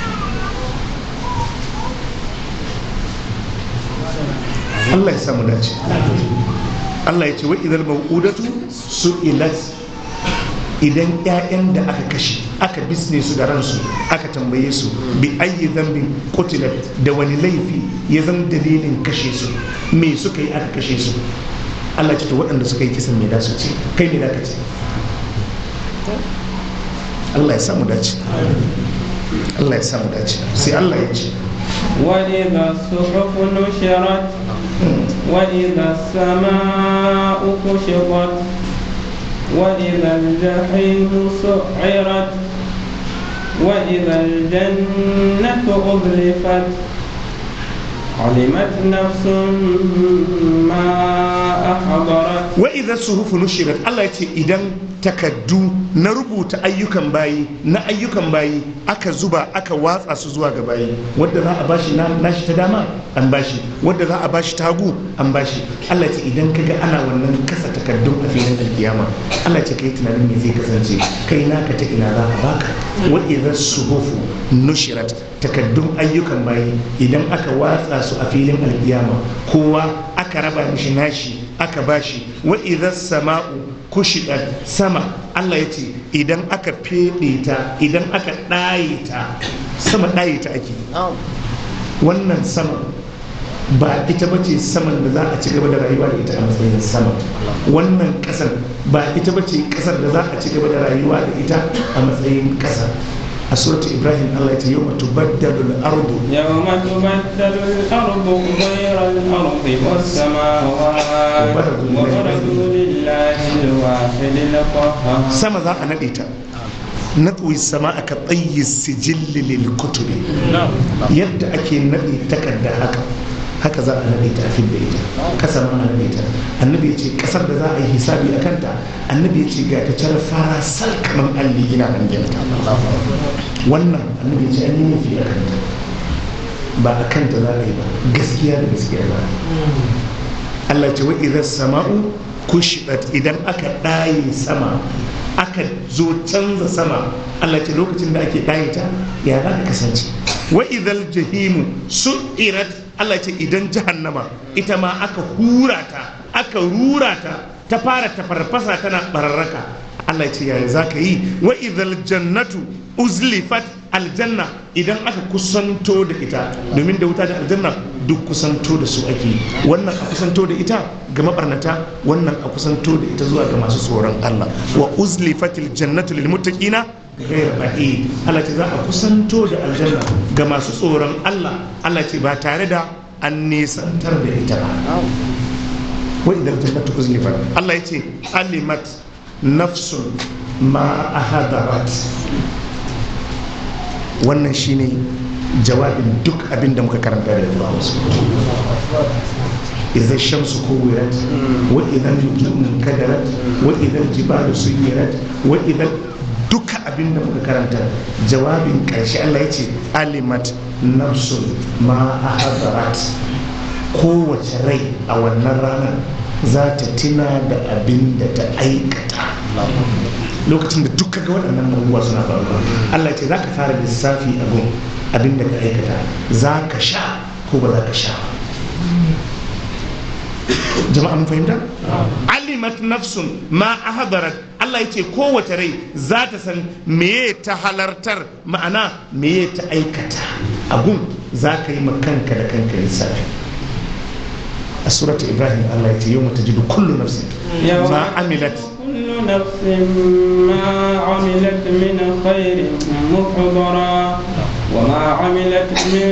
Allah ya samu dace Allah ya ce wa idan mau'udatu su'ilat idan 'ya'yan da aka kashe aka bisne su da ransu aka tambaye su bi ayyi zambin qutilat da wani laifi ya zama dalilin kashe su me suka yi aka kashe su Allah ya ce to waɗanda suka yi kisan me da su ce kai me da ka ce Allah ya samu dace Allah ya samu dace sai Allah ya ce وإذا الصحف نشرت وإذا السماء كشطت وإذا الجحيم سعرت وإذا الجنة أزلفت علمت نفس ما أحضرت wa idza suhufu nushirat Allah ya ce idan takaddu na rubuta ayyukan bayi na ayyukan bayi aka zuba aka watsa su zuwa ga bayi wadda za a bashi na nashi ta dama an bashi wadda za a bashi ta hagu an bashi Allah ya ce idan kaga ana wannan kasa takaddun a filin alkiyama Allah ya ce kai tunanin me zai kasance kai naka ta ina za a baka wa idza suhufu nushirat takaddun ayyukan bayi idan aka watsa su a filin alkiyama kowa aka raba mishi nashi aka bashi wa idan sama'u kushidat sama Allah ya ce idan aka fede ta idan aka ɗaye ta sama ɗaye ta ake wannan sama ba ita bace saman da za a ci gaba da rayuwa da ita a matsayin sama wannan ƙasar ba ita bace ƙasar da za a ci gaba da rayuwa da ita a matsayin ƙasa a suratu ibrahim Allah ya ce yau tubaddalu al-ardu يوم تبدل الأرض غير الأرض والسماوات وبرزوا لله الواحد القهار sama za a naɗe ta natsuwi sama aka tsayi sijilli lil kutubi yadda ake naɗe takarda haka haka za a naɗe ta a fil da ita kasa ma a naɗe ta annabi ya ce kasar da za a yi hisabi a kanta annabi ya ce ga ta car fara sal kaman alli ina hangen ta wannan annabi ya ce an yi nufi a kanta ba a kanta za a yi ba gaskiya da gaskiya ba Allah ce wa idan sama'u kushidat idan aka ɗaye sama aka zo canza sama Allah ce lokacin da ake ɗaye ta ya za ka kasance wa idal jahimu su'irat Allah ce idan jahannama ita ma aka hura ta aka rura ta ta fara tafarfasa tana bararraka Allah ce yaya za ka yi wa idal jannatu uzlifat aljanna idan aka kusanto da ita domin da wuta da aljanna duk kusanto da su ake wannan a kusanto da ita ga mabarnata wannan a kusanto da ita zuwa ga masu tsoron Allah wa uzlifatil jannatu lil muttaqina ghayr ba'id Allah ce za a kusanto da aljanna ga masu tsoron Allah Allah ce ba tare da an nesantar da ita ba wa idan jannatu uzlifat Allah ya ce alimat nafsun ma ahadarat wannan shine jawabin duk abin da muka karanta da Allah إذا الشمس كورت وإذا النجوم كدرت وإذا الجبال سيرت وإذا duka abin da muka karanta jawabin ƙarshe Allah ya ce alimat nafsun ma a hadarat kowace rai a wannan ranar za ta tuna da abin da ta aikata lokacin da duka ga waɗannan abubuwa suna faruwa Allah ce za ka fara lissafi abin abin da ka aikata za ka sha ko ba za ka sha jama'a mun fahimta alimat nafsun ma ahdarat Allah ya ce kowace rai za ta san meye ta halartar ma'ana meye ta aikata abun za ka yi kanka da kanka lissafi a surata ibrahim Allah ya ce yau mata jidu kullu nafsin ma amilat كل نفس ما عملت من خير محضرا وما عملت من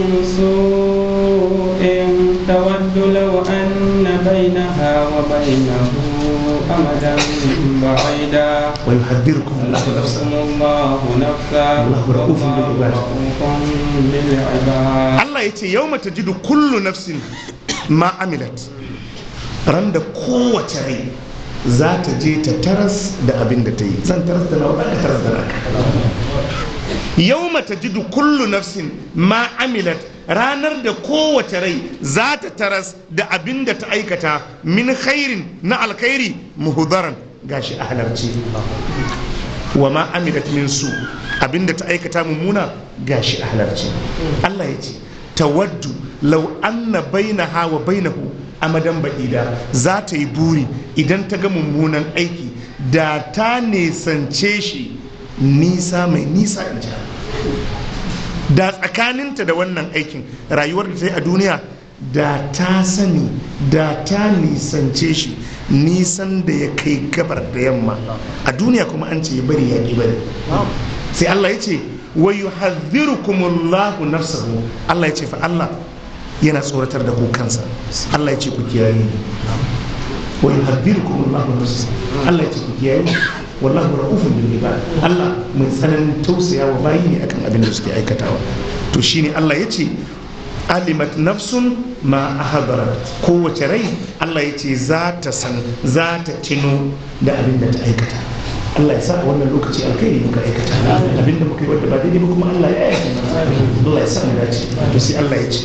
سوء تود لو أن بينها وبينه أمدا بعيدا ويحذركم الله نفسه يحذركم الله نفسا والله رؤوف والله بالعباد. رؤوف بالعباد Allah ya ce yau mata jidu kullu nafsin ma amilat ran da kowace rai za ta je ta taras da abin da ta yi zan taras da nawa ka taras da naka yau mata jidu kullu nafsin ma amilat ranar da kowace rai za ta taras da abin da ta aikata min khairin na alkhairi muhudaran gashi a halarci wa ma amilat min su abinda ta aikata mummuna gashi a halarci Allah ya ce tawaddu law anna bainaha wa bainahu amadan ba'ida za ta yi buri idan ta ga mummunan aiki da ta nisance shi nisa mai nisa in ji da tsakaninta da wannan aikin rayuwar da ta yi a duniya da ta sani da ta nisance shi nisan da ya kai gabar da yamma a duniya kuma an ce ya bari ya ƙi bari sai Allah ya ce wa yuhadhdhirukumullahu nafsahu Allah ya ce fa Allah yana tsoratar da ku kansa Allah ya ce ku kiyaye ni wa yuhadhdhirukumullahu nafsahu Allah ya ce ku kiyaye ni wallahu ra'ufun bil ibad Allah mai tsananin tausaya wa bayi ne akan abin da suke aikatawa to shine Allah ya ce alimat nafsun ma ahadarat kowace rai Allah ya ce za ta san za ta tino da abin da ta aikata Allah ya sa a wannan lokaci alkhairi muka aikata abin da muka yi wadda ba daidai ba kuma Allah ya yi Allah ya sa mu dace to sai Allah ya ce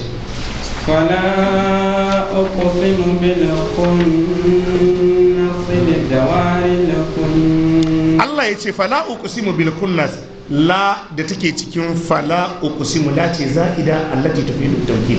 فلا أقسم بالخنس الجوار الكنس Allah ya ce fala uqsimu bil kunnas la da take cikin fala uqsimu la ce za'ida allati tufidu tawkid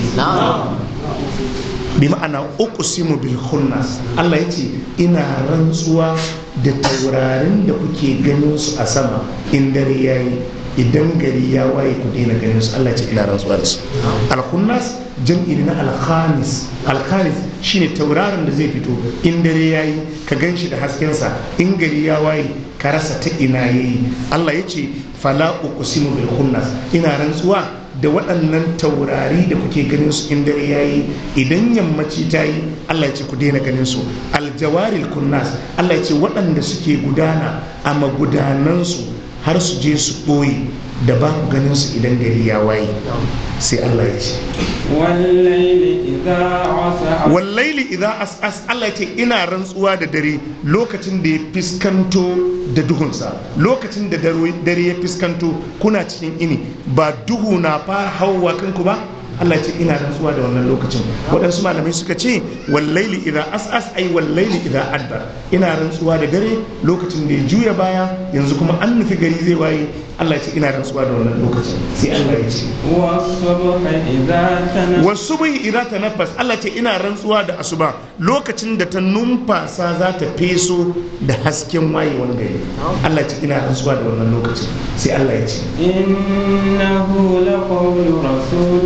bi ma'ana uqsimu bil khunnas Allah ya ce ina rantsuwa da taurarin da kuke ganin su a sama in dare yayi idan gari ya waye ku daina ganin su Allah ya ce ina rantsuwa da su al khunnas jam'i na al khamis al khamis shine tauraron da zai fito in dare yayi ka gan shi da haskensa in gari ya waye ka rasa ta ina yayi Allah ya ce fala uqsimu bil khunnas ina rantsuwa da waɗannan taurari da kuke ganin su in dare yayi idan yammaci ta yi Allah ya ce ku daina ganin su aljawaril kunnas Allah ya ce waɗanda suke gudana a magudanansu har su je su ɓoye da ba ku ganin su idan gari ya waye sai Allah ya ce والليل إذا عسعس wallaili idan as'as Allah ya ce ina rantsuwa da dare lokacin da ya fiskanto da duhunsa lokacin da dare dare ya fiskanto kuna cikin ini ba duhu na fara hauwa kanku ba Allah ya ce ina rantsuwa da wannan lokacin waɗansu malamai suka ce wallaili idan as'as ai wallaili idan adbar ina rantsuwa da dare lokacin da ya juya baya yanzu kuma an nufi gari zai waye Allah ya ce ina rantsuwa da wannan lokacin sai Allah ya ce والصبح إذا تنفس wasu bai ira ta nafas Allah ce ina rantsuwa da asuba lokacin da ta numfasa za ta feso da hasken wayewan gari Allah ce ina rantsuwa da wannan lokacin sai Allah ya ce إنه لقول رسول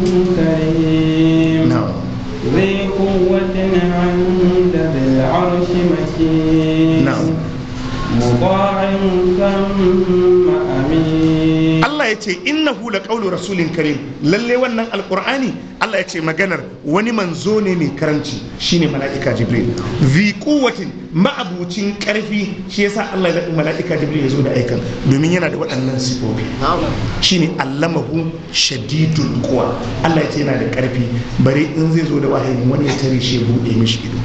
كريم na'am ذي قوة عند ذي العرش مكين نعم. مطاع ثم أمين Allah ya ce innahu la qawlu rasulin karim lalle wannan alqur'ani Allah ya ce maganar wani manzo ne mai karanci shine mala'ika jibril zi quwwatin ma'abucin karfi shi yasa Allah ya zaɓi mala'ika jibril ya zo da aikan domin yana da waɗannan sifofi shine allamahu shadidul quwa Allah ya ce yana da karfi bare in zai zo da wahayi wani ya tare shi ya buɗe mishi ido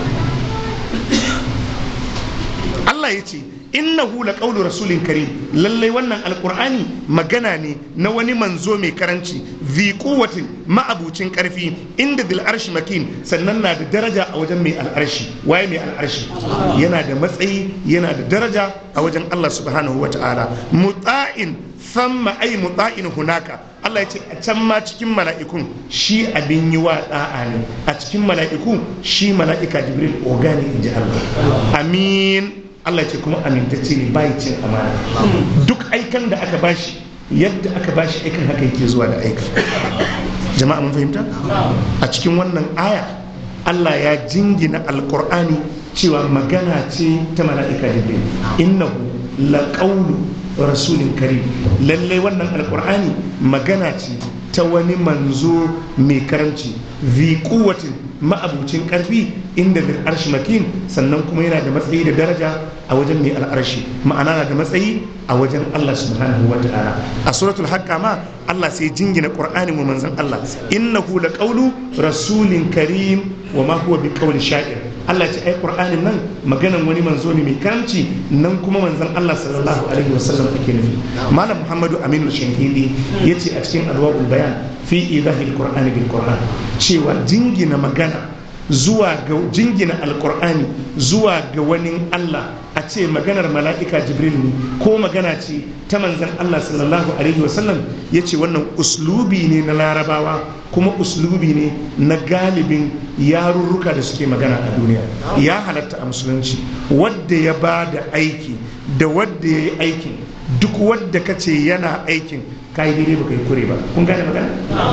Allah ya ce innahu la qawlu rasulin karim lallai wannan alqur'ani magana ne na wani manzo mai karanci zi quwwatin ma'abucin karfi inda dil arshi makin sannan na da daraja a wajen mai al'arshi waye mai al'arshi yana da matsayi yana da daraja a wajen Allah subhanahu wata'ala muta'in thumma ay muta'in hunaka Allah ya ce a can ma cikin mala'ikun shi abin yi wa da'a ne a cikin mala'iku shi mala'ika jibril ogani inji Allah amin Allah ce kuma amintacce ne bai cin amana duk aikan da aka bashi yadda aka bashi aikan haka yake zuwa da aikan jama'a mun fahimta a cikin wannan aya Allah ya jingina alkur'ani cewa magana ce ta mala'ika jibril innahu laqawlu rasulin karim lallai wannan alkur'ani magana ce ta wani manzo mai karamci zi kuwatin ma'abucin karfi inda bil arshi makin sannan kuma yana da matsayi da daraja a wajen mai al'arshi ma'ana na da matsayi a wajen Allah subhanahu wa ta'ala a suratul haqqa ma Allah sai jingina qur'ani mu manzon Allah innahu laqawlu rasulin karim wa ma huwa biqawli sha'ir Allah ce ai qur'anin nan maganan wani manzo ne mai karamci nan kuma manzon Allah sallallahu alaihi wasallam ake nufi malam Muhammadu Aminu Shankili yace a cikin alwabul bayan fi idahil qur'ani bil qur'an cewa jingina magana zuwa ga jingina alqur'ani zuwa ga wani Allah a ce maganar mala'ika jibril ne ko magana ce ta manzan Allah sallallahu alaihi wasallam ya ce wannan uslubi ne na larabawa kuma uslubi ne na galibin yarurruka da suke magana a duniya ya halatta a musulunci wadda ya ba da aiki da wadda ya yi aikin duk wadda ka ce yana aikin ka yi daidai ba ka yi kure ba kun gane magana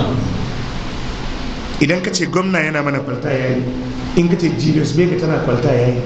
idan ka ce gwamna yana mana kwalta ya yi in ka ce julius bega tana kwalta ya yi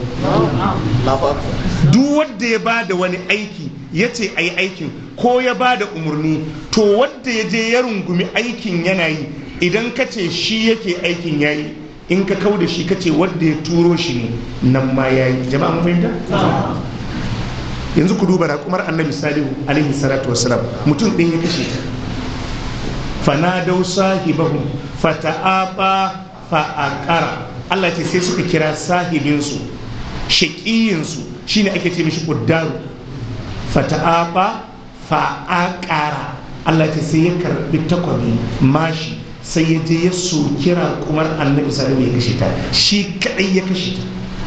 duk wadda ya ba da wani aiki ya ce a yi aikin ko ya ba da umarni to wadda ya je ya rungumi aikin yana yi idan ka ce shi yake aikin ya yi in ka kau da shi ka ce wadda ya turo shi ne nan ma ya yi jama'a mun fahimta yanzu ku duba raƙumar annabi salihu alaihi salatu wasalam mutum ɗin ya kashe ta fanadau sahibahum fata'aba fa'aqara Allah ce sai suka kira sahibinsu shaƙiyinsu shine ake ce mishi ƙuddaru fata'aba fa'aqara Allah ce sai ya karbi takwabi mashi sai ya je ya so kira kumar annabi salihu ya kashe ta shi kadai ya kashe ta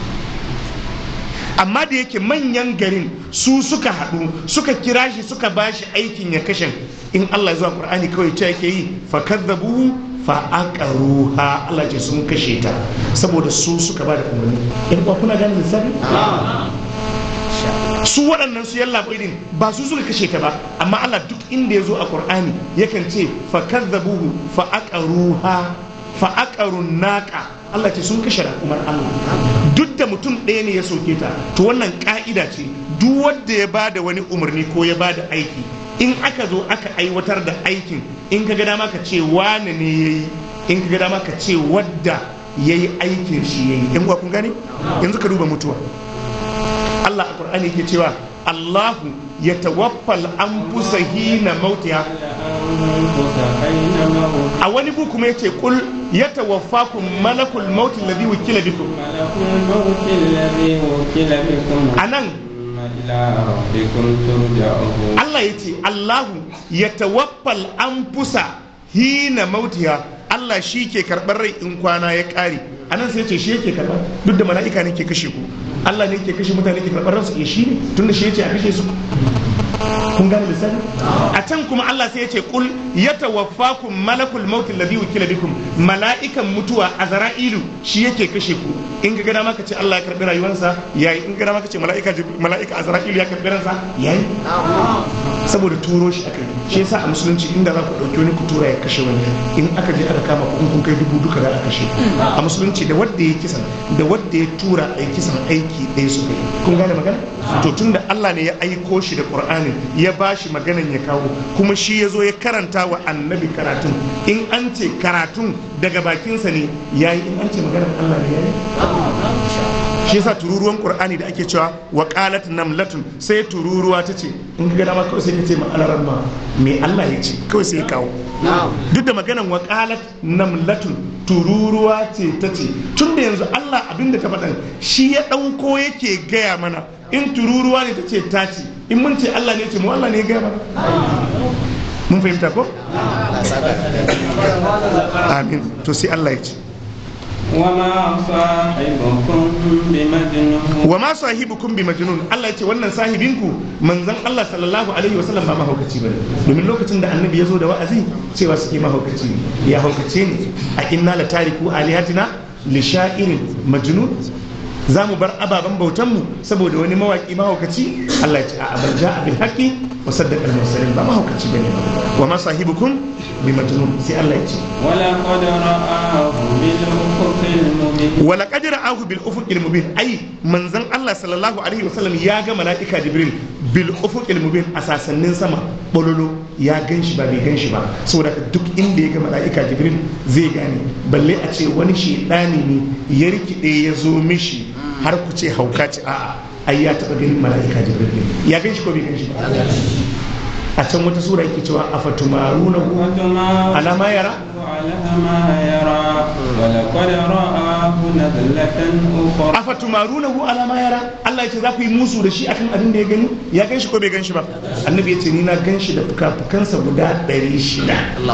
amma da yake manyan garin su suka haɗu suka kira shi suka bashi aikin ya kashe in Allah zuwa Qur'ani kawai ta yake yi fa kadzabu fa aqaruha Allah ce sun kashe ta saboda su suka ba da umarni in kuwa kuna gane lissafi su waɗannan su yalla din ba su suka kashe ta ba amma Allah duk inda ya zo a Qur'ani yakan ce fa kadzabuhu fa aqaruha fa aqarun naqa Allah ce sun kashe raƙumar Allah duk da mutum ɗaya ne ya soke ta to wannan ƙa'ida ce duk wanda ya ba da wani umarni ko ya ba da aiki in aka zo aka aiwatar da aikin in ka ga dama ka ce wane ne ya yi in ka ga dama ka ce wadda ya yi aikin shi ya yi in kun gane yanzu ka duba mutuwa Allah a Qur'ani ke cewa Allahu ya tawaffal an fusa hina mautiya a wani bu kuma yace kul ya tawaffakum malakul maut alladhi wukila bikum anan Allah ya ce Allahu ya tawaffal an fusa hina mautiya Allah shi ke karɓar rai in kwana ya ƙare anan sai ce shi yake karɓar duk da mala'ika ne ke kashe ku Allah ne ke kashe mutane ke karɓar ransu ya shi ne tunda shi ya ce a kashe su kun gane lissafi a can kuma Allah sai ya ce kul yatawaffakum malakul maut alladhi wukila bikum mala'ikan mutuwa azra'ilu shi yake kashe ku in ga dama ka ce Allah ya karbi rayuwarsa yayi in ga dama ka ce mala'ika mala'ika azra'ilu ya karbi ransa yayi saboda turo shi aka yi shi yasa a musulunci inda za ku dauki wani ku tura ya kashe wani in aka je aka kama ku kun kai dubu duka za a kashe a musulunci da wanda ya kisan da wanda ya tura a kisan aiki ɗaya su kai kun gane magana to tunda Allah ne ya aiko shi da Qur'anin ya ba shi maganan ya kawo kuma shi ya zo ya karanta wa annabi karatun in an ce karatun daga bakinsa ne ya yi in an ce maganar Allah ne ya yi shi yasa tururuwan qur'ani da ake cewa wa qalat namlatun sai tururuwa ta ce in ga dama kawai sai ka ce ma alaran ma me Allah ya ce kawai sai ya kawo duk da maganan wa qalat namlatun tururuwa ce ta ce tun da yanzu Allah abinda ta faɗan shi ya ɗauko yake gaya mana in tururuwa ne ta ce ta ce in mun ce Allah ne ce mu Allah ne ya gaya mana mun fahimta ko amin to sai Allah ya ce وما صاحبكم بمجنون wa ma sahibukum bi majnun Allah yace wannan sahibinku manzon Allah sallallahu alaihi wasallam ba mahaukaci bane domin lokacin da annabi ya zo da wa'azi cewa suke mahaukaci ne ya haukace ne a inna la tariku alihatina li sha'irin majnun za mu bar ababen bautanmu saboda wani mawaki mahaukaci Allah ya ce a bal ja'a bil haqqi wa saddaqa al mursalin ba mahaukaci bane ba wa ma sahibukum bi majnun sai Allah ya ce ولقد رآه بالأفق المبين wala qadira ahu bil ufuqil mubin ai manzon Allah sallallahu alaihi wasallam ya ga mala'ika jibril bil ufuqil mubin a sasannin sama bololo ya gan shi ba bai gan shi ba saboda duk inda ya ga mala'ika jibril zai gane balle a ce wani shedani ne ya rikide ya zo mishi har ku ce hauka ce a'a ai ya taba ganin mala'ika jibril ne ya gan shi ko bai gan shi ba a can wata sura yake cewa afatumarunahu ala ma yara على ما يرى ولقد رآه نزلة أخرى afatumarunahu ala ma yara Allah ya ce za ku yi musu da shi akan abin da ya gani ya gan shi ko bai gan shi ba annabi ya ce ni na gan shi da fuka-fukansa guda 600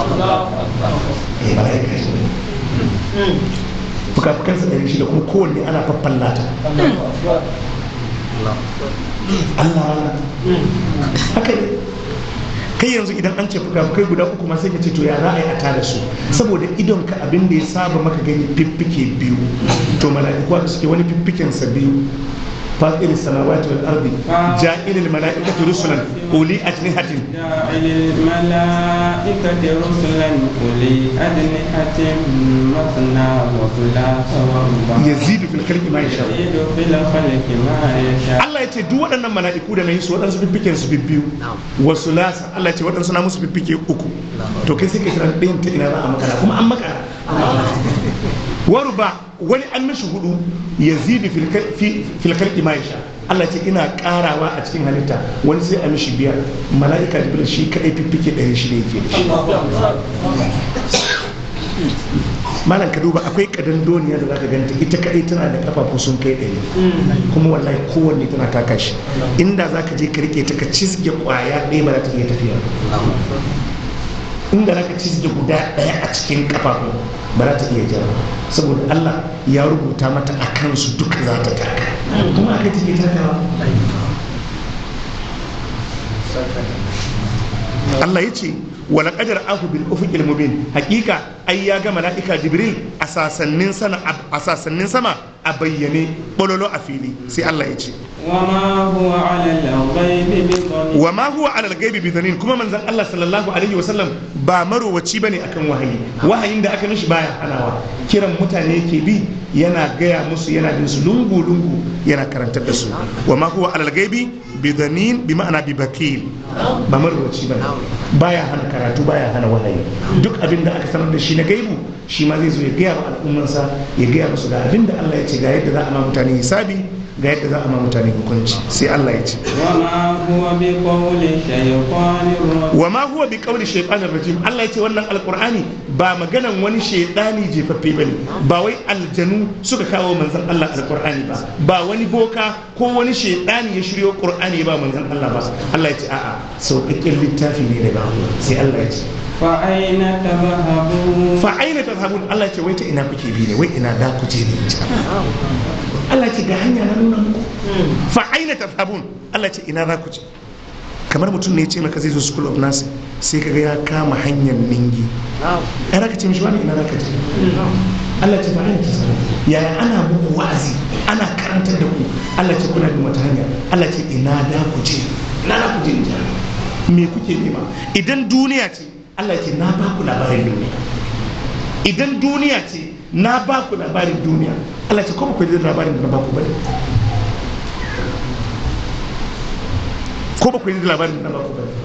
eh mala'ika ne fuka-fukansa 600 kuma kowanne ana faffallata Allah haka ne kai yanzu idan an ce fuka-fukai guda uku ma sai ka ce to ya za a yi a tada su saboda idon ka abin da ya saba maka gani fiffike biyu to mala'iku da suke wani fiffiken sa biyu فاطر السماوات والارض جاعل الملائكه رسلا اولي اجنحه جاعل الملائكة رسلا أولي أجنحة مثنى وثلاث ورباع يزيد في الخلق ما يشاء يزيد في الخلق ما يشاء Allah ya ce duk waɗannan mala'iku da na yi su waɗansu fiffiken su bibbiyu wasu lasa Allah ya ce waɗansu na musu fiffike uku to kai sai ka kira ɗayan ta ina za a makara kuma an makara waru ba wani an mishi hudu ya zidi filkar ma ya sha Allah ce ina karawa a cikin halitta wani sai a mishi biyar mala'ika jibril shi kadai fiffike ɗari shi ne yake da shi malam ka duba akwai kadan doniya da zaka ganta ita kadai tana da kafafu sun kai ɗari kuma wallahi kowanne tana taka shi inda zaka je ka rike ta ka cizge kwaya ɗaya ba za ta iya tafiya inda zaka cizge guda ɗaya a cikin kafafu ba za ta iya jira saboda Allah ya rubuta mata a kansu duka za ta taka kuma aka take takawa Allah ya ce wala qadar ahu bil ufuqil mubin hakika ai ya ga malaika jibril a sasannin sana a sasannin sama a bayyane bololo a fili sai Allah ya ce وما هو على الغيب بضنين wa ma huwa alal gaibi bi dhanin kuma manzon Allah sallallahu alaihi wasallam ba marowaci bane akan wahayi wahayin da aka mishi baya hanawa kiran mutane ke bi yana gaya musu yana bin su lungu lungu yana karantar da su wa ma huwa alal gaibi bi dhanin bi ma'ana bi bakil ba marowaci bane baya hana karatu baya hana wahayi duk abin da aka sanar da shi na gaibu shi ma zai zo ya gaya wa al'ummansa ya gaya musu ga abin da Allah ya ce ga yadda za a ma mutane hisabi ga yadda za a ma mutane hukunci sai Allah ya ce وما هو بقول شيطان رجيم wa ma huwa bi qawli shaytanir rajim Allah ya ce wannan alqur'ani ba maganan wani shaytani jefaffe bane ba wai aljanu suka kawo manzon Allah alqur'ani ba ba wani boka ko wani shaytani ya shiryo qur'ani ba manzon Allah ba Allah ya ce a'a sauƙaƙƙen littafi ne daga Allah sai Allah ya ce فأين تذهبون fa aina tazhabun Allah ya ce wai ta ina kuke bi ne wai ina da ku je ne Allah ya ce ga hanya na nuna muku fa aina tazhabun Allah ya ce ina za ku je kamar mutum ne ya ce maka zai zo school of nursing sai kaga ya kama hanyar ningi ai za ka ce mishi wani ina za ka je Allah ce ba aina tazhabun yaya ana muku wa'azi ana karantar da ku Allah ce kuna bin wata hanya Allah ce ina da ku je ina za ku je in ji Allah. me kuke nema idan duniya ce Allah ce na ba ku labarin duniya idan duniya ce na ba ku labarin duniya Allah ce kuma ku ji labarin da na ba ku bane ko ba ku ji labarin da na ba ku bane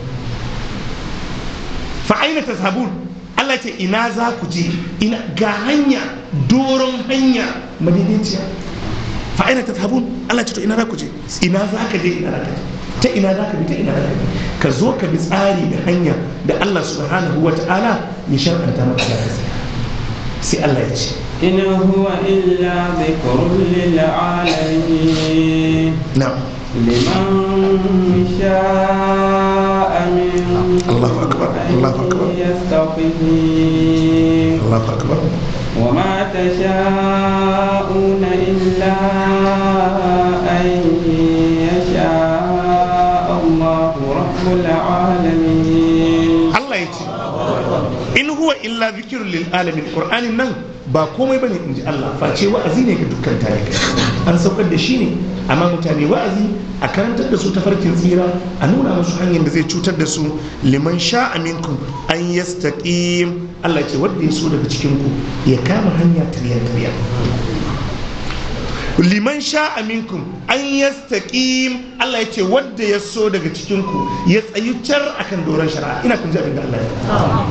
fa aina tazhabun Allah ce ina za ku je ina ga hanya doron hanya madaidaiciya fa aina tazhabun Allah ce to ina za ku je ina za ka je ina za ka je ta ina za ka bi ta ina za ka bi ka zo ka bi tsari da hanya da Allah subhanahu wa ta'ala ya shar'anta maka za ka tsaya sai Allah ya ce إن هو إلا ذكر للعالمين na'am لمن شاء منكم الله أكبر، الله أكبر. أن يستقيم Allahu akbar وما تشاءون إلا أن يشاء الله رب العالمين Allah ya ce in huwa illa zikirun lil alamin qur'anin nan ba komai bane in ji Allah face wa'azi ne ga dukkan talibai an saukar da shi ne amma mutane wa'azi a karantar da su tafarkin tsira a nuna musu hanyar da zai cutar da su liman sha minkum an yastaqim Allah ce wanda ya so daga cikin ku ya kama hanya tiryan tiryan liman sha aminkum an yastaqim Allah ya ce wanda ya so daga cikin ku ya tsayu tar akan doron shari'a ina kun ji abin da Allah ya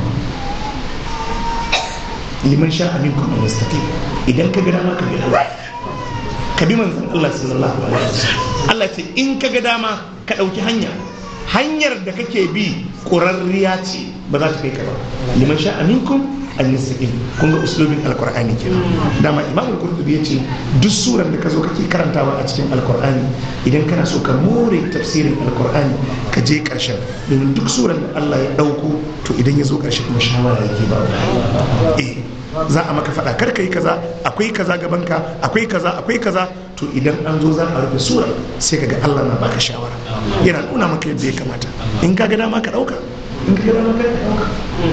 liman sha aminkum an yastaqim idan ka ga dama ka bi Allah ka bi manzon Allah sallallahu alaihi wasallam Allah ce in ka ga dama ka dauki hanya hanyar da kake bi ƙurarriya ce ba za ta kai ka ba liman sha aminkum an yastaqim kun ga uslubin alqur'ani kenan dama imam al-qurtubi yace duk surar da ka zo kake karantawa a cikin alqur'ani idan kana so ka more tafsirin alqur'ani ka je karshen domin duk surar da Allah ya dauko to idan ya zo karshe kuma shawara yake ba eh za a maka faɗa kar ka yi kaza akwai kaza gabanka akwai kaza akwai kaza to idan an zo za a rufe sura sai ka ga Allah na baka shawara yana nuna maka yadda ya kamata in ka ga dama ka ɗauka in ka ga dama ka ɗauka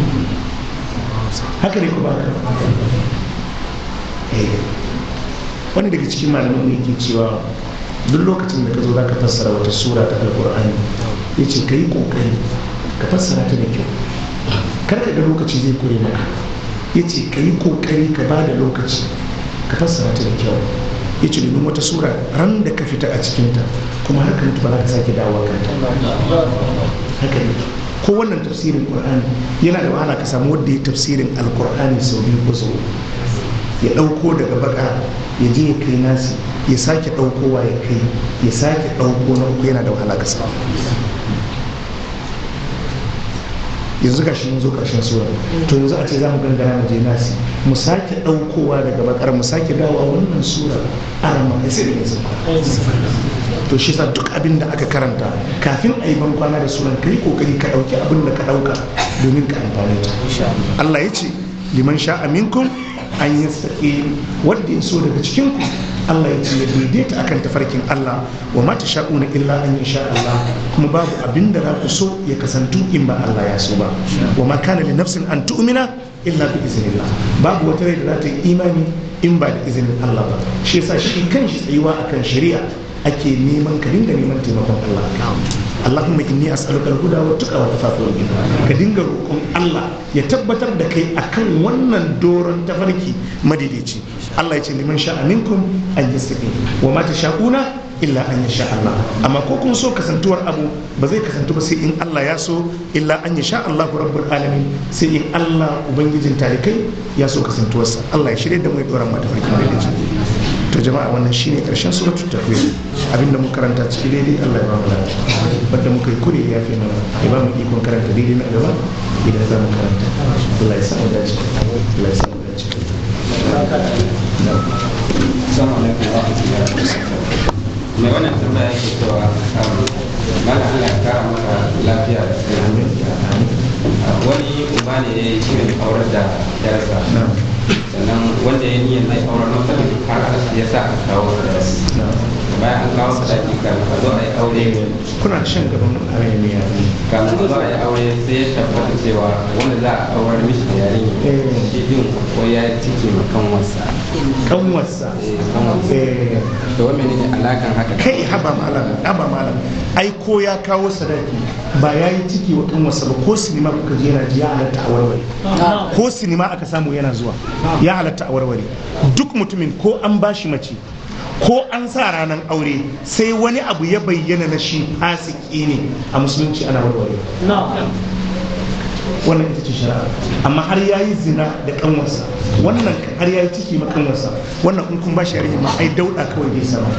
haka ne ku ba ka wani daga cikin malamin ne yake cewa duk lokacin da ka zo za ka fassara wata sura ta alkur'ani ya ce ka yi ƙoƙari ka fassara ta da kyau kar ka ga lokaci zai kure maka ya ce ka yi kokari ka ba da lokaci ka fassara ta da kyau ya ce domin wata sura ran da ka fita a cikinta kuma har ka mutu ba za ka sake dawowa kanta haka ne ko wannan tafsirin qur'ani yana da wahala ka samu wanda ya tafsirin alqur'ani sau biyu ko sau ya ɗauko daga baka ya je ya kai nasi ya sake ɗaukowa ya kai ya sake ɗauko na uku yana da wahala ka samu yanzu ga shi mun zo karshen sura to yanzu a ce za mu gangara mu je nasi mu sake daukowa daga bakar mu sake dawowa wannan sura arama kai sai da yanzu to shi sa duk abin da aka karanta kafin a yi ban kwana da suran kai kokari ka dauki abin da ka dauka domin ka amfani ta Allah ya ce liman sha aminkum an yi wanda ya so daga cikin ku Allah ya ce ya daidaita akan tafarkin Allah wa ma sha'una illa an sha Allah kuma babu abin da za ku so ya kasantu in ba Allah ya so ba wa ma kana li nafsin an tu'mina illa bi iznillah babu wata rai da za ta yi imani in ba da izinin Allah ba shi yasa shi kanshi tsayuwa akan shari'a ake neman ka dinga neman taimakon Allah Allahumma inni as'aluka al-huda wa tuqa wa tafaqul ka dinga roƙon Allah ya tabbatar da kai akan wannan doron tafarki madaidaici Allah ya ce liman sha'a minkum an yastaqim wa ma tasha'una illa an yasha Allah amma ko kun so kasantuwar abu ba zai kasantu ba sai in Allah ya so illa an yasha Allah rabbul alamin sai in Allah ubangijin talikai ya so kasantuwarsa Allah ya shirye da mu ya dora mu tafarki madaidaici to jama'a wannan shine karshen suratul takwir abinda muka karanta ciki daidai Allah ya ba mu lafiya wanda muka yi kure ya fi mana ya ba mu ikon karanta daidai na gaba idan za mu karanta Allah ya sa mu dace Allah ya sa mu dace Assalamu alaikum wa rahmatullahi wa barakatuh. Mai wannan tambaya yake cewa mana Allah ya kara maka lafiya da wani uba ne ya yi shirin aurar da yarsa sannan wanda ya niyyar zai aurar masa har ya sa a kawo sadaki bayan an kawo sadaki kan a zo a yi aure kuna shan gaban arayaniya kan a zo a yi aure sai ya tabbata cewa wanda za a aurar mishi da yarinya shi din ko ya cike ma kanwarsa kanwarsa eh, kanwarsa eh da wani ne alakan haka kai haba malam haba malam ai ko ya kawo sadaki ba ya yi ciki wa kanwarsa ba ko sinima kuka je yana ji ya halatta a warware ko sinima aka samu yana zuwa ya halatta a warware duk mutumin ko an bashi mace ko an sa ranar aure sai wani abu ya bayyana na shi fasiki ne a musulunci ana warware wannan ita ce shari'a amma har ya yi zina da kanwarsa wannan har ya yi ciki ma kanwarsa wannan in kun ba shi yarinya ma ai dauda kawai zai sama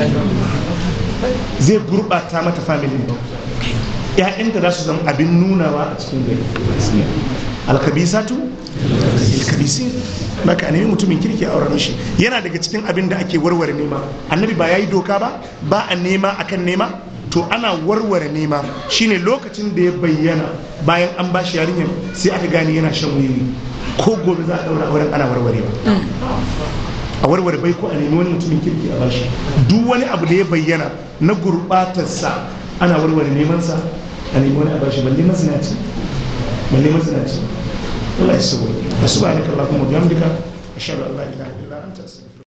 zai gurɓata mata familin ba ‘ya'yanta za su zama abin nunawa a cikin gari alkabisatu alkabisi baka a nemi mutumin kirki a auren shi yana daga cikin abin da ake warware nema annabi ba ya yi doka ba ba a nema akan nema to ana warware nema shine lokacin da ya bayyana bayan an ba shi yarinyar sai aka gane yana shan wiwi ko gobe za a daura auren ana warwarewa a warware bai ko a nemi wani mutumin kirki a bashi duk wani abu da ya bayyana na gurbatarsa ana warware nemansa a nemi wani a bashi balle mazinaci balle mazinaci Allah ya sabo subhanaka allahumma wa bihamdika ashhadu an la ilaha illa anta astaghfiruka